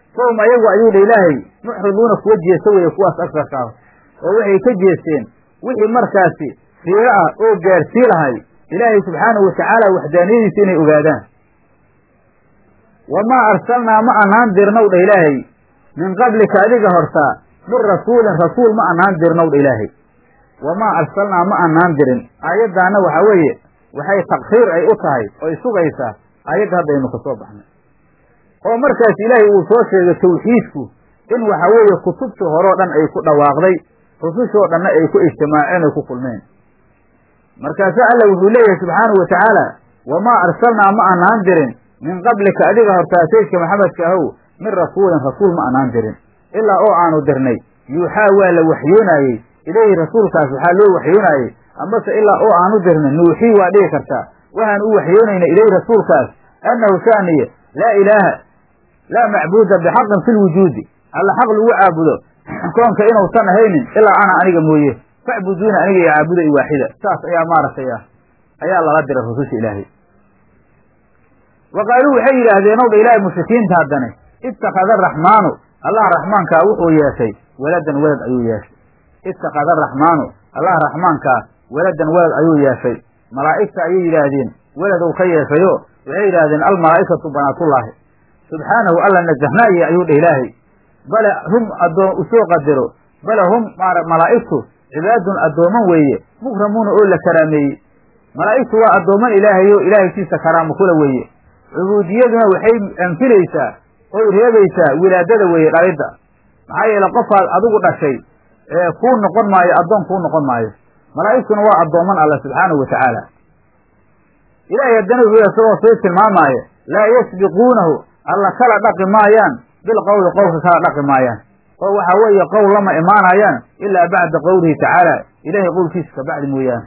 fahum ayagu ayuu dha ilaahay muxriduuna kuwa jeesta weeye kuwaas agsarka ah oo waxay ka jeesteen wixii markaasi fiiro ah oo gaarsii lahay ilaahay subxaanahu watacaala waxdaaniyadiisa inay ogaadaan wamaa arsalnaa ma anaan dirnow dha ilaahay min qablika adiga hortaa min rasuulin rasuul ma anaan dirnow dha ilaahay wamaa arsalnaa ma anaan dirin aayaddaana waxaa weeye waxay takriir ay u tahay oy sugaysaa aayadda haddaynu kasoo baxnay oo markaas ilaahay uu soo sheegay tawxiidku in waxa weeye kutubtii horeo dhan ay ku dhawaaqday rusushoo dhanna ay ku ijtimaaceen ay ku kulmeen markaasa alla wuxuu leeyahay subxaanahu watacaala wamaa arsalnaa ma anaan dirin min qablika adiga hortaa saydka maxamedka ahow min rasuulin rasuul ma anaan dirin ilaa oo aanu dirnay yuuxaa waa la waxyoonaayey ilayhi rasuulkaas waxaa loo waxyoonaayey amase ilaa oo aanu dirnay nuuxii waa dhigi kartaa waxaan u waxyoonayna ilayhi rasuulkaas annahu shaaniye laa ilaaha laa macbuuda bixaqin fi lwujuudi alla xaq lagu caabudo koonka inuusan ahaynin ilaa ana aniga mooye facbuduuna aniga iyo caabuda i waaxida saas ayaa maaragtay ah ayaa lala diray rususha ilaahay wa qaaluu waxay yidhaahdeen ow dha ilaahay mushrikiinta haddane ittakhada araxmaanu allah raxmaankaa wuxuu yeeshay waladan welad ayuu yeeshay ittakhada araxmaanu allah raxmaankaa waladan welad ayuu yeeshay malaa'igta ayay yidhaahdeen weladow ka yeeshayo waxay yidhahdeen almalaa'ikatu banaatullaahi subxaanahu alla najahnaaye ayuu dheh ilaahay bale hum addoon usoo qadaro bale hum malaa'igtu cibaadun addooman weeye mukramuuna oo la karaameeyey malaa'igtu waa addooman ilaahay oo ilaahaykiisa karaamo kula weeye cubuudiyaduna waxay anfilaysaa oy reebaysaa wilaadada weeye dhalidda maxaa yeele qofaad adigu dhashay ee kuu noqon maayo addoon kuu noqon maayo malaa'igtuna waa addooman alla subxaanahu watacaala ilaahay haddana wuxuu isagoo sii tilmaamaayo laa yasbiquunahu alla kala dhaqi maayaan bilqowli qowlka kala dhaqi maayaan oo waxaa weeye qowl lama imaanayaan ilaa bacda qowlihi tacaala ilaahay qowlkiisa ka bacdi mooyaane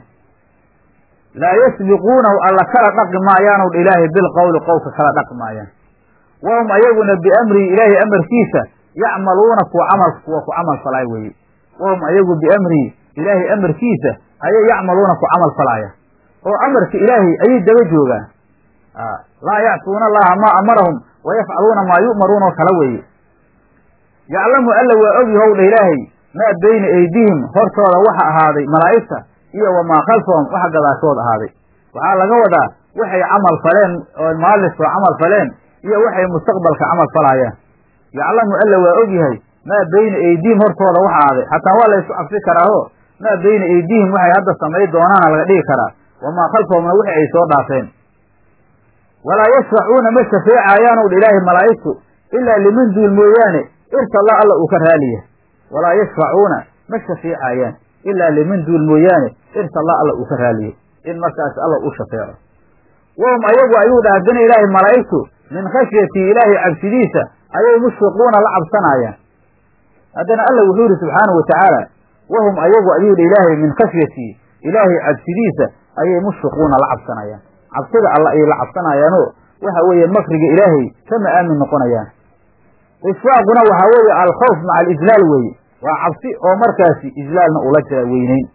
laa yasbiquunahu alla kala dhaqi maayaanow dha ilaahay bilqowli qowlka kala dhaqi maayaan wahum ayaguna biamrihi ilaahay amarkiisa yacmaluuna kuwa camal kuwa ku camal falaay weeye wahum ayagu biamrihi ilaahay amarkiisa ayay yacmaluuna ku camal falaaya oo amarka ilaahay ayay daba joogaan laa yacsuuna allaha maa amarahum wa yafcaluuna maa yu'maruuna oo kala weeye yaclamu alla waa ogyahow dha ilaahay maa bayna aydihim hortooda waxa ahaaday malaa'igta iyo wamaa khalfahum waxa gadaashood ahaaday waxaa laga wadaa waxay camal faleen oo maaliskoo camal faleen iyo waxay mustaqbalka camal falaayaan yaclamu alla waa ogyahay maa bayna aydihim hortooda waxa ahaaday xataa waa la ysku cabsi karaaho maa bayna aydihim waxay hadda samay doonaana laga dhigi karaa wamaa khalfahumna wixi ay soo dhaafeen walaa yashfacuuna ma shafeecaayaanow dha ilaahay malaa'igtu ilaa liman duul mooyaane irtalla alla uu ka raaliya walaa yashfacuuna ma shafeecaayaan ilaa liman duul mooyaane irtalla alla uu ka raaliya in markaas alla u shafeeco wahum ayagu ayuu dha haddana ilaahay malaa'igtu min khashyatii ilaahay cabsidiisa ayay mushfiquuna la cabsanaayaan haddana alla wuxuu yidhi subxaanahu watacaala wahum ayagu ayuu dha ilaahay min khashyatii ilaahay cabsidiisa ayay mushfiquuna la cabsanayaan cabsida alla ayay la cabsanayaanoo waxa weeye makriga ilaahay kama aamin noqonayaan ishfaaquna waxaa weeye alkhawf maca alislaal weeye waa cabsi oo markaasi islaalna ula jira weyneyn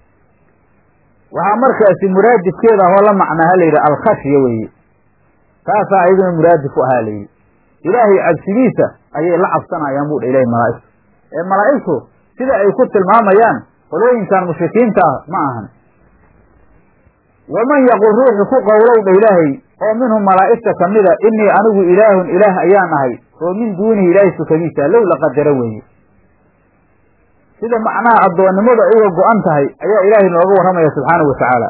waxaa markaasi muraadifkeeda ahoo la macnaaha layidhi alkhashya weeye taasaa ayaduna muraadif u ahaa layidhi ilaahay cabsidiisa ayay la cabsanayaan buu dha ilahay malaa'igtu ee malaa'igtu sida ay ku tilmaamayaan qolooyinkan mushrikiinta ah ma ahan waman yaqul ruuxu ku qowlow dha ilaahay oo minhum malaa'igta ka mida innii anigu ilaahun ilaah ayaan ahay oo min duunihi ilaahay sukadiisa low la qadaro weeye sida macnaha addoonnimadu ay uga go-an tahay ayaa ilaahay nooga warramaya subxaanahu wa tacaala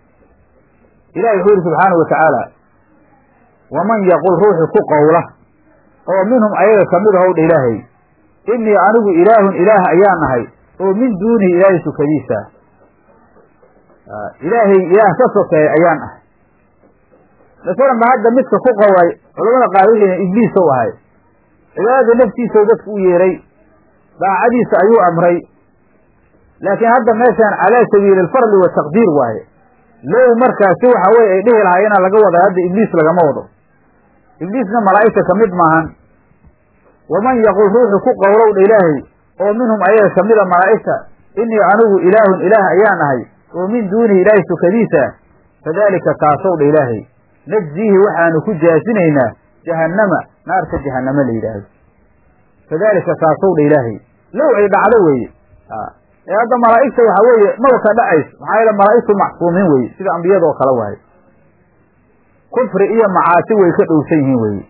ilahi wuxuu yihi subxaanahu wa tacaala waman yaqul ruuxu ku qowla oo minhum ayaga ka mid ahow dha ilaahay innii anigu ilaahun ilaah ayaan ahay oo min duunihi ilaahay sukadiisa ilaahay ilaah ka sokeeya ayaan ahay masalan ba hadda midka ku qowlay culamada qaar wixii ibliis ou ahay cibaadada naftiisau dadka u yeeray daacadiisa ayuu amray laakiin hadda meeshaan calaa sabiili alfarli wataqdiir waaye low markaasi waxa weye ay dhihi lahaa inaa laga wada hadda ibliis lagama wado ibliisna malaa'igta ka mid maahan waman yaqul ruuxu ku qowlow dha ilaahay oo minhum ayaga ka mida malaa'igta innii anigu ilaahun ilaah ayaan ahay oo min duunihi ilaahay sukadiisa fadaalika kaasow dha ilaahay najziihi waxaanu ku jaasinaynaa jahannama naarta jahannama la yidhaahdo kadaalika taasow dha ilaahay low ay dhacdo weeye ee hadda malaa'igta waxa weeye maba ka dhacayso maxaa yeele malaa'igtu macsuumiin weeye sida ambiyadoo kale waaye kufri iyo macaasi way ka dhowsan yihiin weeye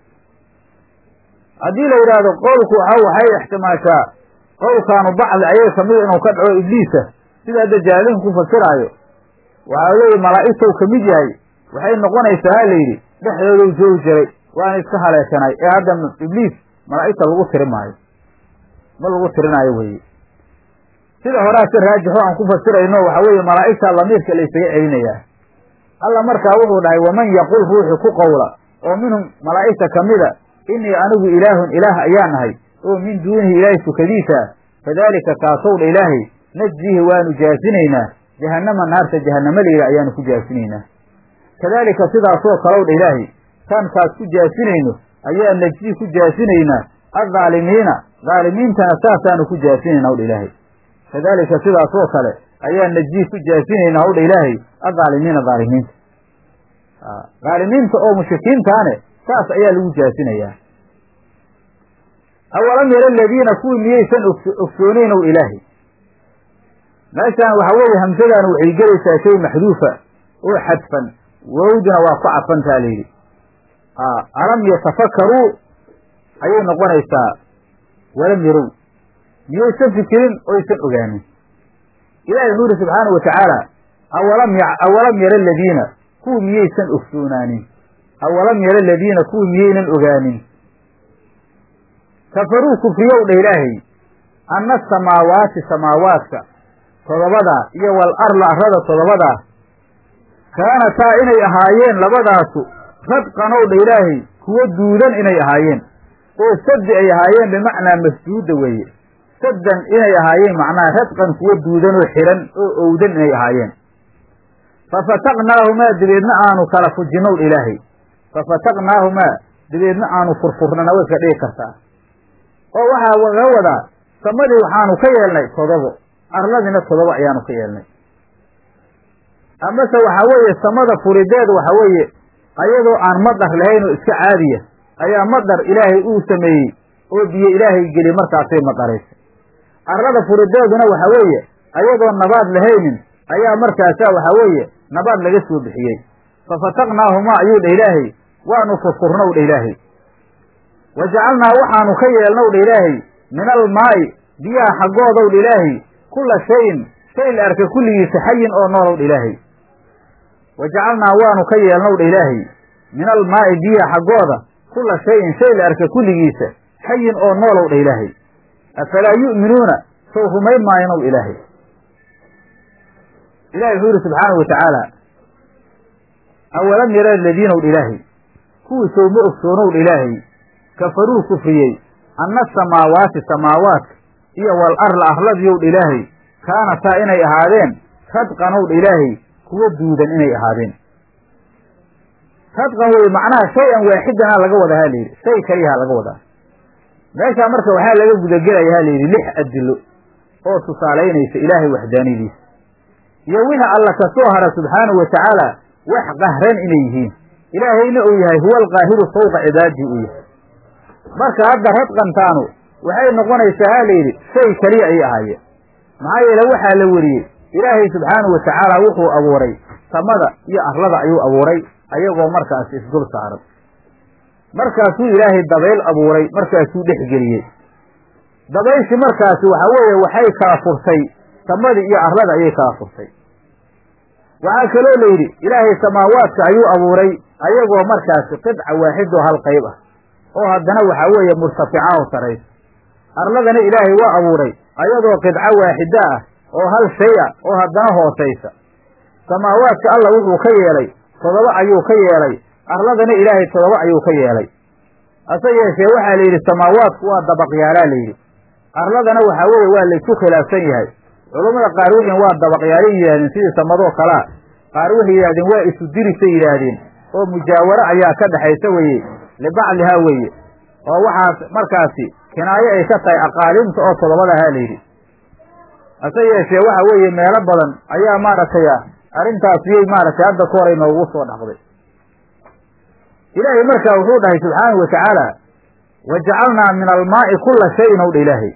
haddii la yidhaahdo qowlku waxa waxay ixtimaashaa qowlkaanu bacdi ayay kamid inuu ka dhaco ibliisa sida hadda jaalinku ku fasiraayo waxaa leeyi malaa'igtou ka mid yahay waxay noqonaysaa ha la yidhi dhexdoodau joogi jiray waana iska haleeshanay ee hadda ibliis malaa'igta lagu tiri maayo ma lagu tirinaayo weye sida horaase raajixo aan ku fasirayno waxa weeye malaa'igta lamiirka la ysaga celinayaa alla markaa wuxuu dhahay waman yaqul ruuxu ku qowla oo minhum malaa'igta kamida inii anigu ilaahun ilaah ayaa nahay oo min duunihi ilaahay sukadiisa fadaalika kaasow dha ilaahay najzihi waanu jaasinaynaa jahannama naarta jahannamadeyda ayaanu ku jaasinaynaa kadaalika sidaasoo kalow dha ilaahay taan kaas ku jaasinayno ayaa najzi ku jaasinaynaa addaalimiina dhaalimiintana saasaanu ku jaasinaynaa hawdha ilaahay kadaalika sidaasoo kale ayaa najzi ku jaasinaynaa hawdha ilaahay addaalimiina dhaalimiinta dhaalimiinta oo mushrikiintaane saas ayaa lagu jaasinayaa awalam yara aladiina kuwii miyaysan ogsoonayn ow ilaahay meeshaan waxa weeye hamsadan waxay gelaysaa shay maxduufa oo xadfan wowduna waa ku cadfantaa la yidhi alam yatafakaruu ayay noqonaysaa walam yarow miyaysan fikirin oysan ogaanin ilahi wuxuu yidhi subxaanau watacaala awalam awalam yara aladiina kuwii miyaysan ogsoonaanin awalam yara aladiina kuwii miyaynan ogaanin kafaruu kufriyow dha ilaahay anna asamaawaati samaawaadka todobadaa iyo wal arla arrada todobadaa kaanataa inay ahaayeen labadaasu radqanow dha ilaahay kuwo duudan inay ahaayeen oo saddi ay ahaayeen bimacnaa masduuda weeye saddan inay ahaayeen macnaha radqan kuwo duudan oo xihan oo owdan inay ahaayeen fafataqnaahumaa dabeedna aanu kala fujinnow dha ilaahay fafataqnaahumaa dabeedna aanu furfurnana way iska dhigi kartaa oo waxaa laga wadaa samadii waxaanu ka yeelnay todobo arladina todobo ayaanu ka yeelnay amase waxaa weeye samada furideed waxa weeye ayadoo aan madar lahayn oo iska caadiya ayaa madar ilaahay uu sameeyey oo biyo ilaahay geli markaasay madaraysay arlada furideeduna waxa weeye ayadoo nabaad lahaynin ayaa markaasaa waxa weeye nabaad laga soo bixiyey fafataqnaahumaa ayuu dha ilaahay waanu furfurnow dha ilaahay wa jacalnaa waxaanu ka yeelnow dha ilaahay min almaa'i biyaha xaggoodow dha ilaahay kulla shayin shay la arka kulligiisa xayin oo noolow dha ilaahay wa jacalnaa waanu ka yeelnow dha ilaahay min almaa'i biyaha xaggooda kulla shayin shay la arka kulligiisa xayin oo noolow dha ilaahay afalaa yu'minuuna sow rumayn maayanow ilaahay ilahi wuxuu yidhi subxaanahu wa tacaala awalam yara aladiinow dha ilaahay kuwii sow ma ogsoonow dha ilaahay kafaruu kufriyey anna asamaawaati samaawaadka iyo wal arla arladiyow dha ilaahay kaanataa inay ahaadeen radqanow dha ilaahay kuwa duudan inay ahaadeen radqan wey macnaha shay-an waaxidanaa laga wadaa ha layidhi shay kaliyaha laga wadaa meeshaa marka waxaa laga gudagelaya ha layidhi lix adilo oo tusaalaynaysa ilaahay waxdaaniyadiisa iyo wixii alla ka soo hara subxaanahu wa tacaala wax qahran inay yihiin ilaahayna uu yahay huwa alqaahiru fawqa cibaadihi uu yahay marka hadda radqantaanu waxay noqonaysaa ha layidhi shay keliya ayay ahaayeen maxaa yeele waxaa la weriyey ilaahay subxaanahu wa tacaala wuxuu abuuray samada iyo arlada ayuu abuuray ayagoo markaasi isdul saaran markaasuu ilaahay dabayl abuuray markaasuu dhexgeliyey dabayshii markaasi waxa weeye waxay kala furtay samadii iyo arlada ayay kala furtay waxaa kaloo la yidhi ilaahay samaawaadka ayuu abuuray ayagoo markaasi qidca waaxidoo hal qayb ah oo haddana waxaa weeye murtafica oo saraysa arladana ilaahay waa abuuray ayadoo qidco waaxida ah oo hal shay ah oo haddana hoosaysa samaawaadka alla wuxuu ka yeelay todoba ayuu ka yeelay arladana ilaahay todoba ayuu ka yeelay hase yeeshee waxaa la yidhi samaawaadku waa dabaqyaalaa la yidhi arladana waxaa weeye waa laysu khilaafsan yahay culammada qaar wixiin waa dabaqyaalay yidhahdeen sidii samadoo kalea qaar waxay yidhahdeen waa isu dirisay yidhaahdeen oo mujaawaro ayaa ka dhexaysa weeye libaclihaa weeye oo waxaas markaasi kinaayo ay ka tahay aqaalimta oo todobadahaa la yidhi hase yeeshee waxa weeye meelo badan ayaa maaragtay arrintaasiyay maaragtay hadda ka horay noogu soo dhaqday ilaahay markaa wuxuu dhahay subxaanahu wa tacaala wa jacalnaa min almaa'i kula shayin ow dha ilaahay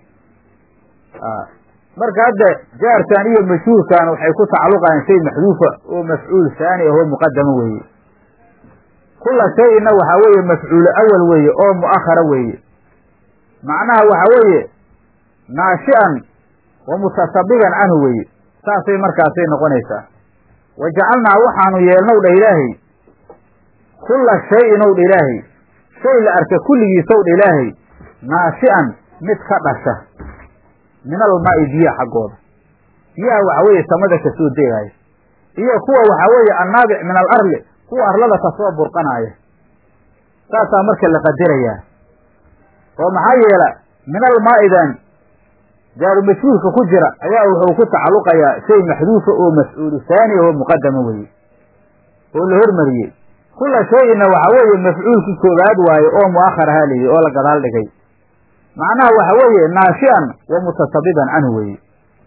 marka hadda jaarkan iyo mashhuurkan waxay ku tacalluqayaan shay maxduufa oo mafcuul haani ahoo muqadama weeye kula shayinna waxaa weeye mafcuulu awal weeye oo mu'akhara weeye macnaha waxaa weeye naashi'an wa mutasabigan canhu weeye saasay markaasay noqonaysaa wa jacalnaa waxaanu yeelnow dha ilaahay kulla shayin ow dha ilaahay shay la arka kulligiisow dha ilaahay naashi'an mid ka dhasha min almaa'i biyaha xaggooda biyaha waxaa weeye samada kasoo degaaya iyo kuwa waxaa weeye annaabic min al arli kuwa arlada kasoo burqanaaya saasaa marka la qadarayaa oo maxaa yeela min almaa'idan jaaru mashhuurka ku jira ayaa wuxuu ku tacalluqayaa shay maxduufa oo mafcuulu haani oo muqadama weeye oo la hormariyey kula shayinna waxaa weeye mafcuulkii koobaad waaye oo mu'akhar ahaa layidhi oo la gadaal dhigay macnaha waxa weeye naashi'an wa mutasabiban canhu weeye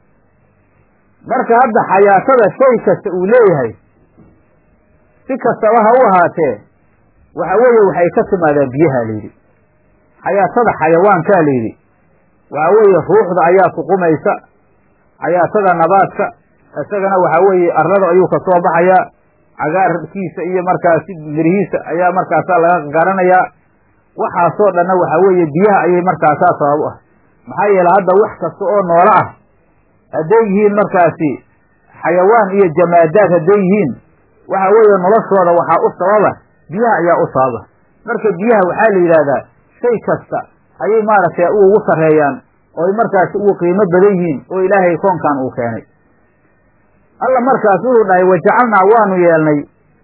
marka hadda xayaatada shay kasta uu leeyahay si kastaba ha u ahaatee waxa weeye waxay ka timaadaa biyaha layidhi xayaatada xayawaankaa layidhi waxa weeye ruuxda ayaa suqumaysa xayaatada nabaadka isagana waxa weeye arlada ayuu kasoo baxayaa cagaarkiisa iyo markaasi mirihiisa ayaa markaasaa laga garanayaa waxaasoo dhanna waxaa weeye biyaha ayay markaasaa sabab u ah maxaa yeele hadda wax kasta oo noolo ah hadday yihiin markaasi xayawaan iyo jamaadaad hadday yihiin waxa weeye noloshooda waxaa u sababa biyaha ayaa u sababa marka biyaha waxaa la yidhaahdaa shay kasta ayay maaragtay ugu sarreeyaan ooy markaasi ugu qiimo badan yihiin oo ilaahay koonkan uu keenay alla markaas wuxuu dhahay wajacalnaa waanu yeelnay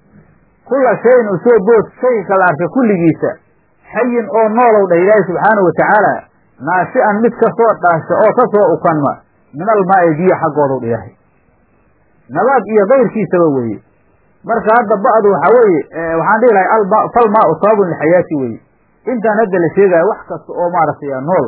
kulla shayin usoo bood shay kala arka kulligiisa xayin oo noolow dhah ilaahi subxaanahu watacaala naashi'an mid kasoo dhaasha oo kasoo ukanma min almaa'i biyo xaggoodaw dha ilaahay nabaad iyo kayrkiisaba weeye marka hadda ba'du waxaa weeye waxaan dhihi lahay alma falmaau sababun lixayaati weeye intaan hadda la sheegaayo wax kasta oo maaragtay nool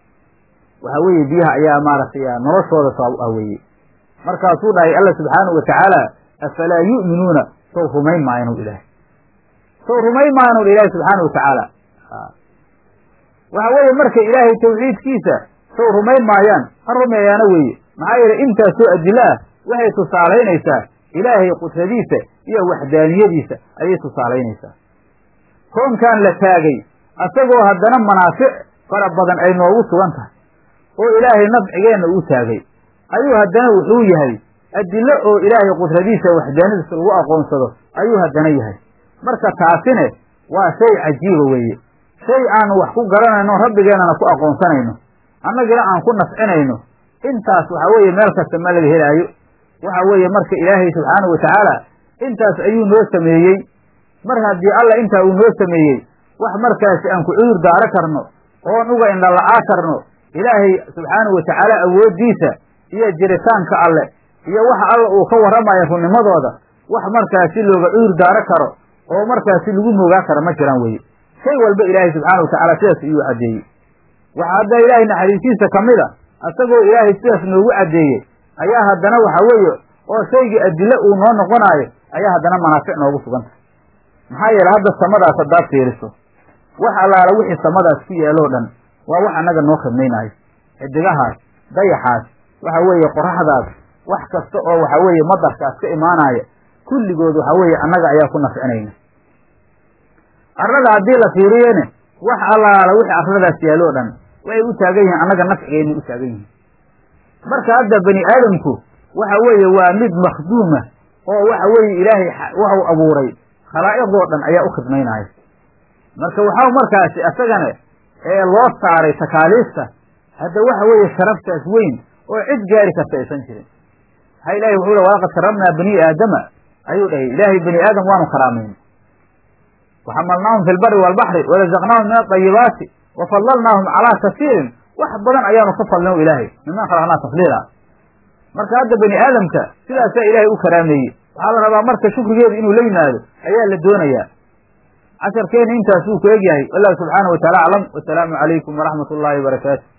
waxa weeye biyaha ayaa maaragtay noloshooda sabab ah weeye markaasuu dhahay alla subxaanahu watacaala afalaa yu'minuuna sow rumayn maayanu ilaahay sow rumayn maayanu ilaahay subxaanahu watacaala waxa weeye marka ilaahay tawxiidkiisa sow rumayn maayaan ha rumeeyaana weeye maxaa yeele intaasoo adilo ah waxay tusaalaynaysaa ilaahay qudradiisa iyo waxdaaniyadiisa ayay tusaalaynaysaa koonkan la taagay asagoo haddana manaafic fara badan ay noogu sugan tahay oo ilaahay nafcigeenna uu taagay ayuu haddana wuxuu yahay adilo oo ilaahay qudradiisa waxdaanadiisa lagu aqoonsado ayuu haddana yahay marka taasine waa shay cajiiba weeye shay aanu wax ku garanayno rabbigeennana ku aqoonsanayno annagina aan ku nafcinayno intaas waxa weeye meel kasta ma laga helaayo waxa weeye marka ilaahay subxaanahu watacaala intaas ayuu noo sameeyey mar haddii alla intaa uu noo sameeyey wax markaasi aan ku cudur daaro karno oon uga indhala'aa karno ilaahay subxaanahu watacaala awooddiisa iyo jiritaanka alle iyo waxa alla uu ka warramayo runnimadooda wax markaasi looga cudur daaro karo oo markaasi lagu moogaa kara ma jiraan weye shay walba ilaahay subxaanahu watacaala sidaas iyuu caddeeyey waxaa hadda ilaahay naxariistiisa ka mid a asagoo ilaahay sidaas noogu caddeeyey ayaa haddana waxa weeye oo shaygii adilo uu noo noqonaayo ayaa haddana manaafic noogu sugantah maxaa yeele hadda samadaas haddaad fiiriso wax allaala wixii samadaas ku yaaloo dhan waa wax annaga noo khidmaynaayo xidigahaas dayaxaas waxa weeye qoraxdaas wax kasta oo waxa weeye madarkaas ka imaanaya kulligood waxa weeye annaga ayaa ku nafcinayna arlada haddii la fiiriyene wax allaala wixii arladaas yaaloo dhan waxay u taagan yihiin annaga nafcigeennay u taagan yihiin marka hadda bani aadamku waxa weeye waa mid makhduuma oo waxa weeye ilaahay waxu abuuray khalaa'iqdoo dhan ayaa u khidmaynaya marka waxaa markaasi isagana ee loo saaray takaaliifta hadda waxa weeye sharaftaas weyn oo cid gaari karta aysan jirin maxaa ilahay wuxuu le walaqad karamnaa bani aadama ayuu dhahay ilaahay bani aadam waanu karaamayna waxamalnaahum fi lbari waalbaxri warazaqnaahum min adayibaati wafadlalnaahum calaa kasiirin wax badan ayaanu ka fadlino ilaahay miman khalaqnaa tafdiila marka hadda bani aadamka sidaasaa ilaahay u karaameeyey waxaa la rabaa marka shukrigeedu inuu la yimaado ayaa la doonayaa casharkeena intaas wuu ku egyahay wallahu subxaanahu wataala aclam wasalaamu calaykum waraxmat ullaahi wabarakaatu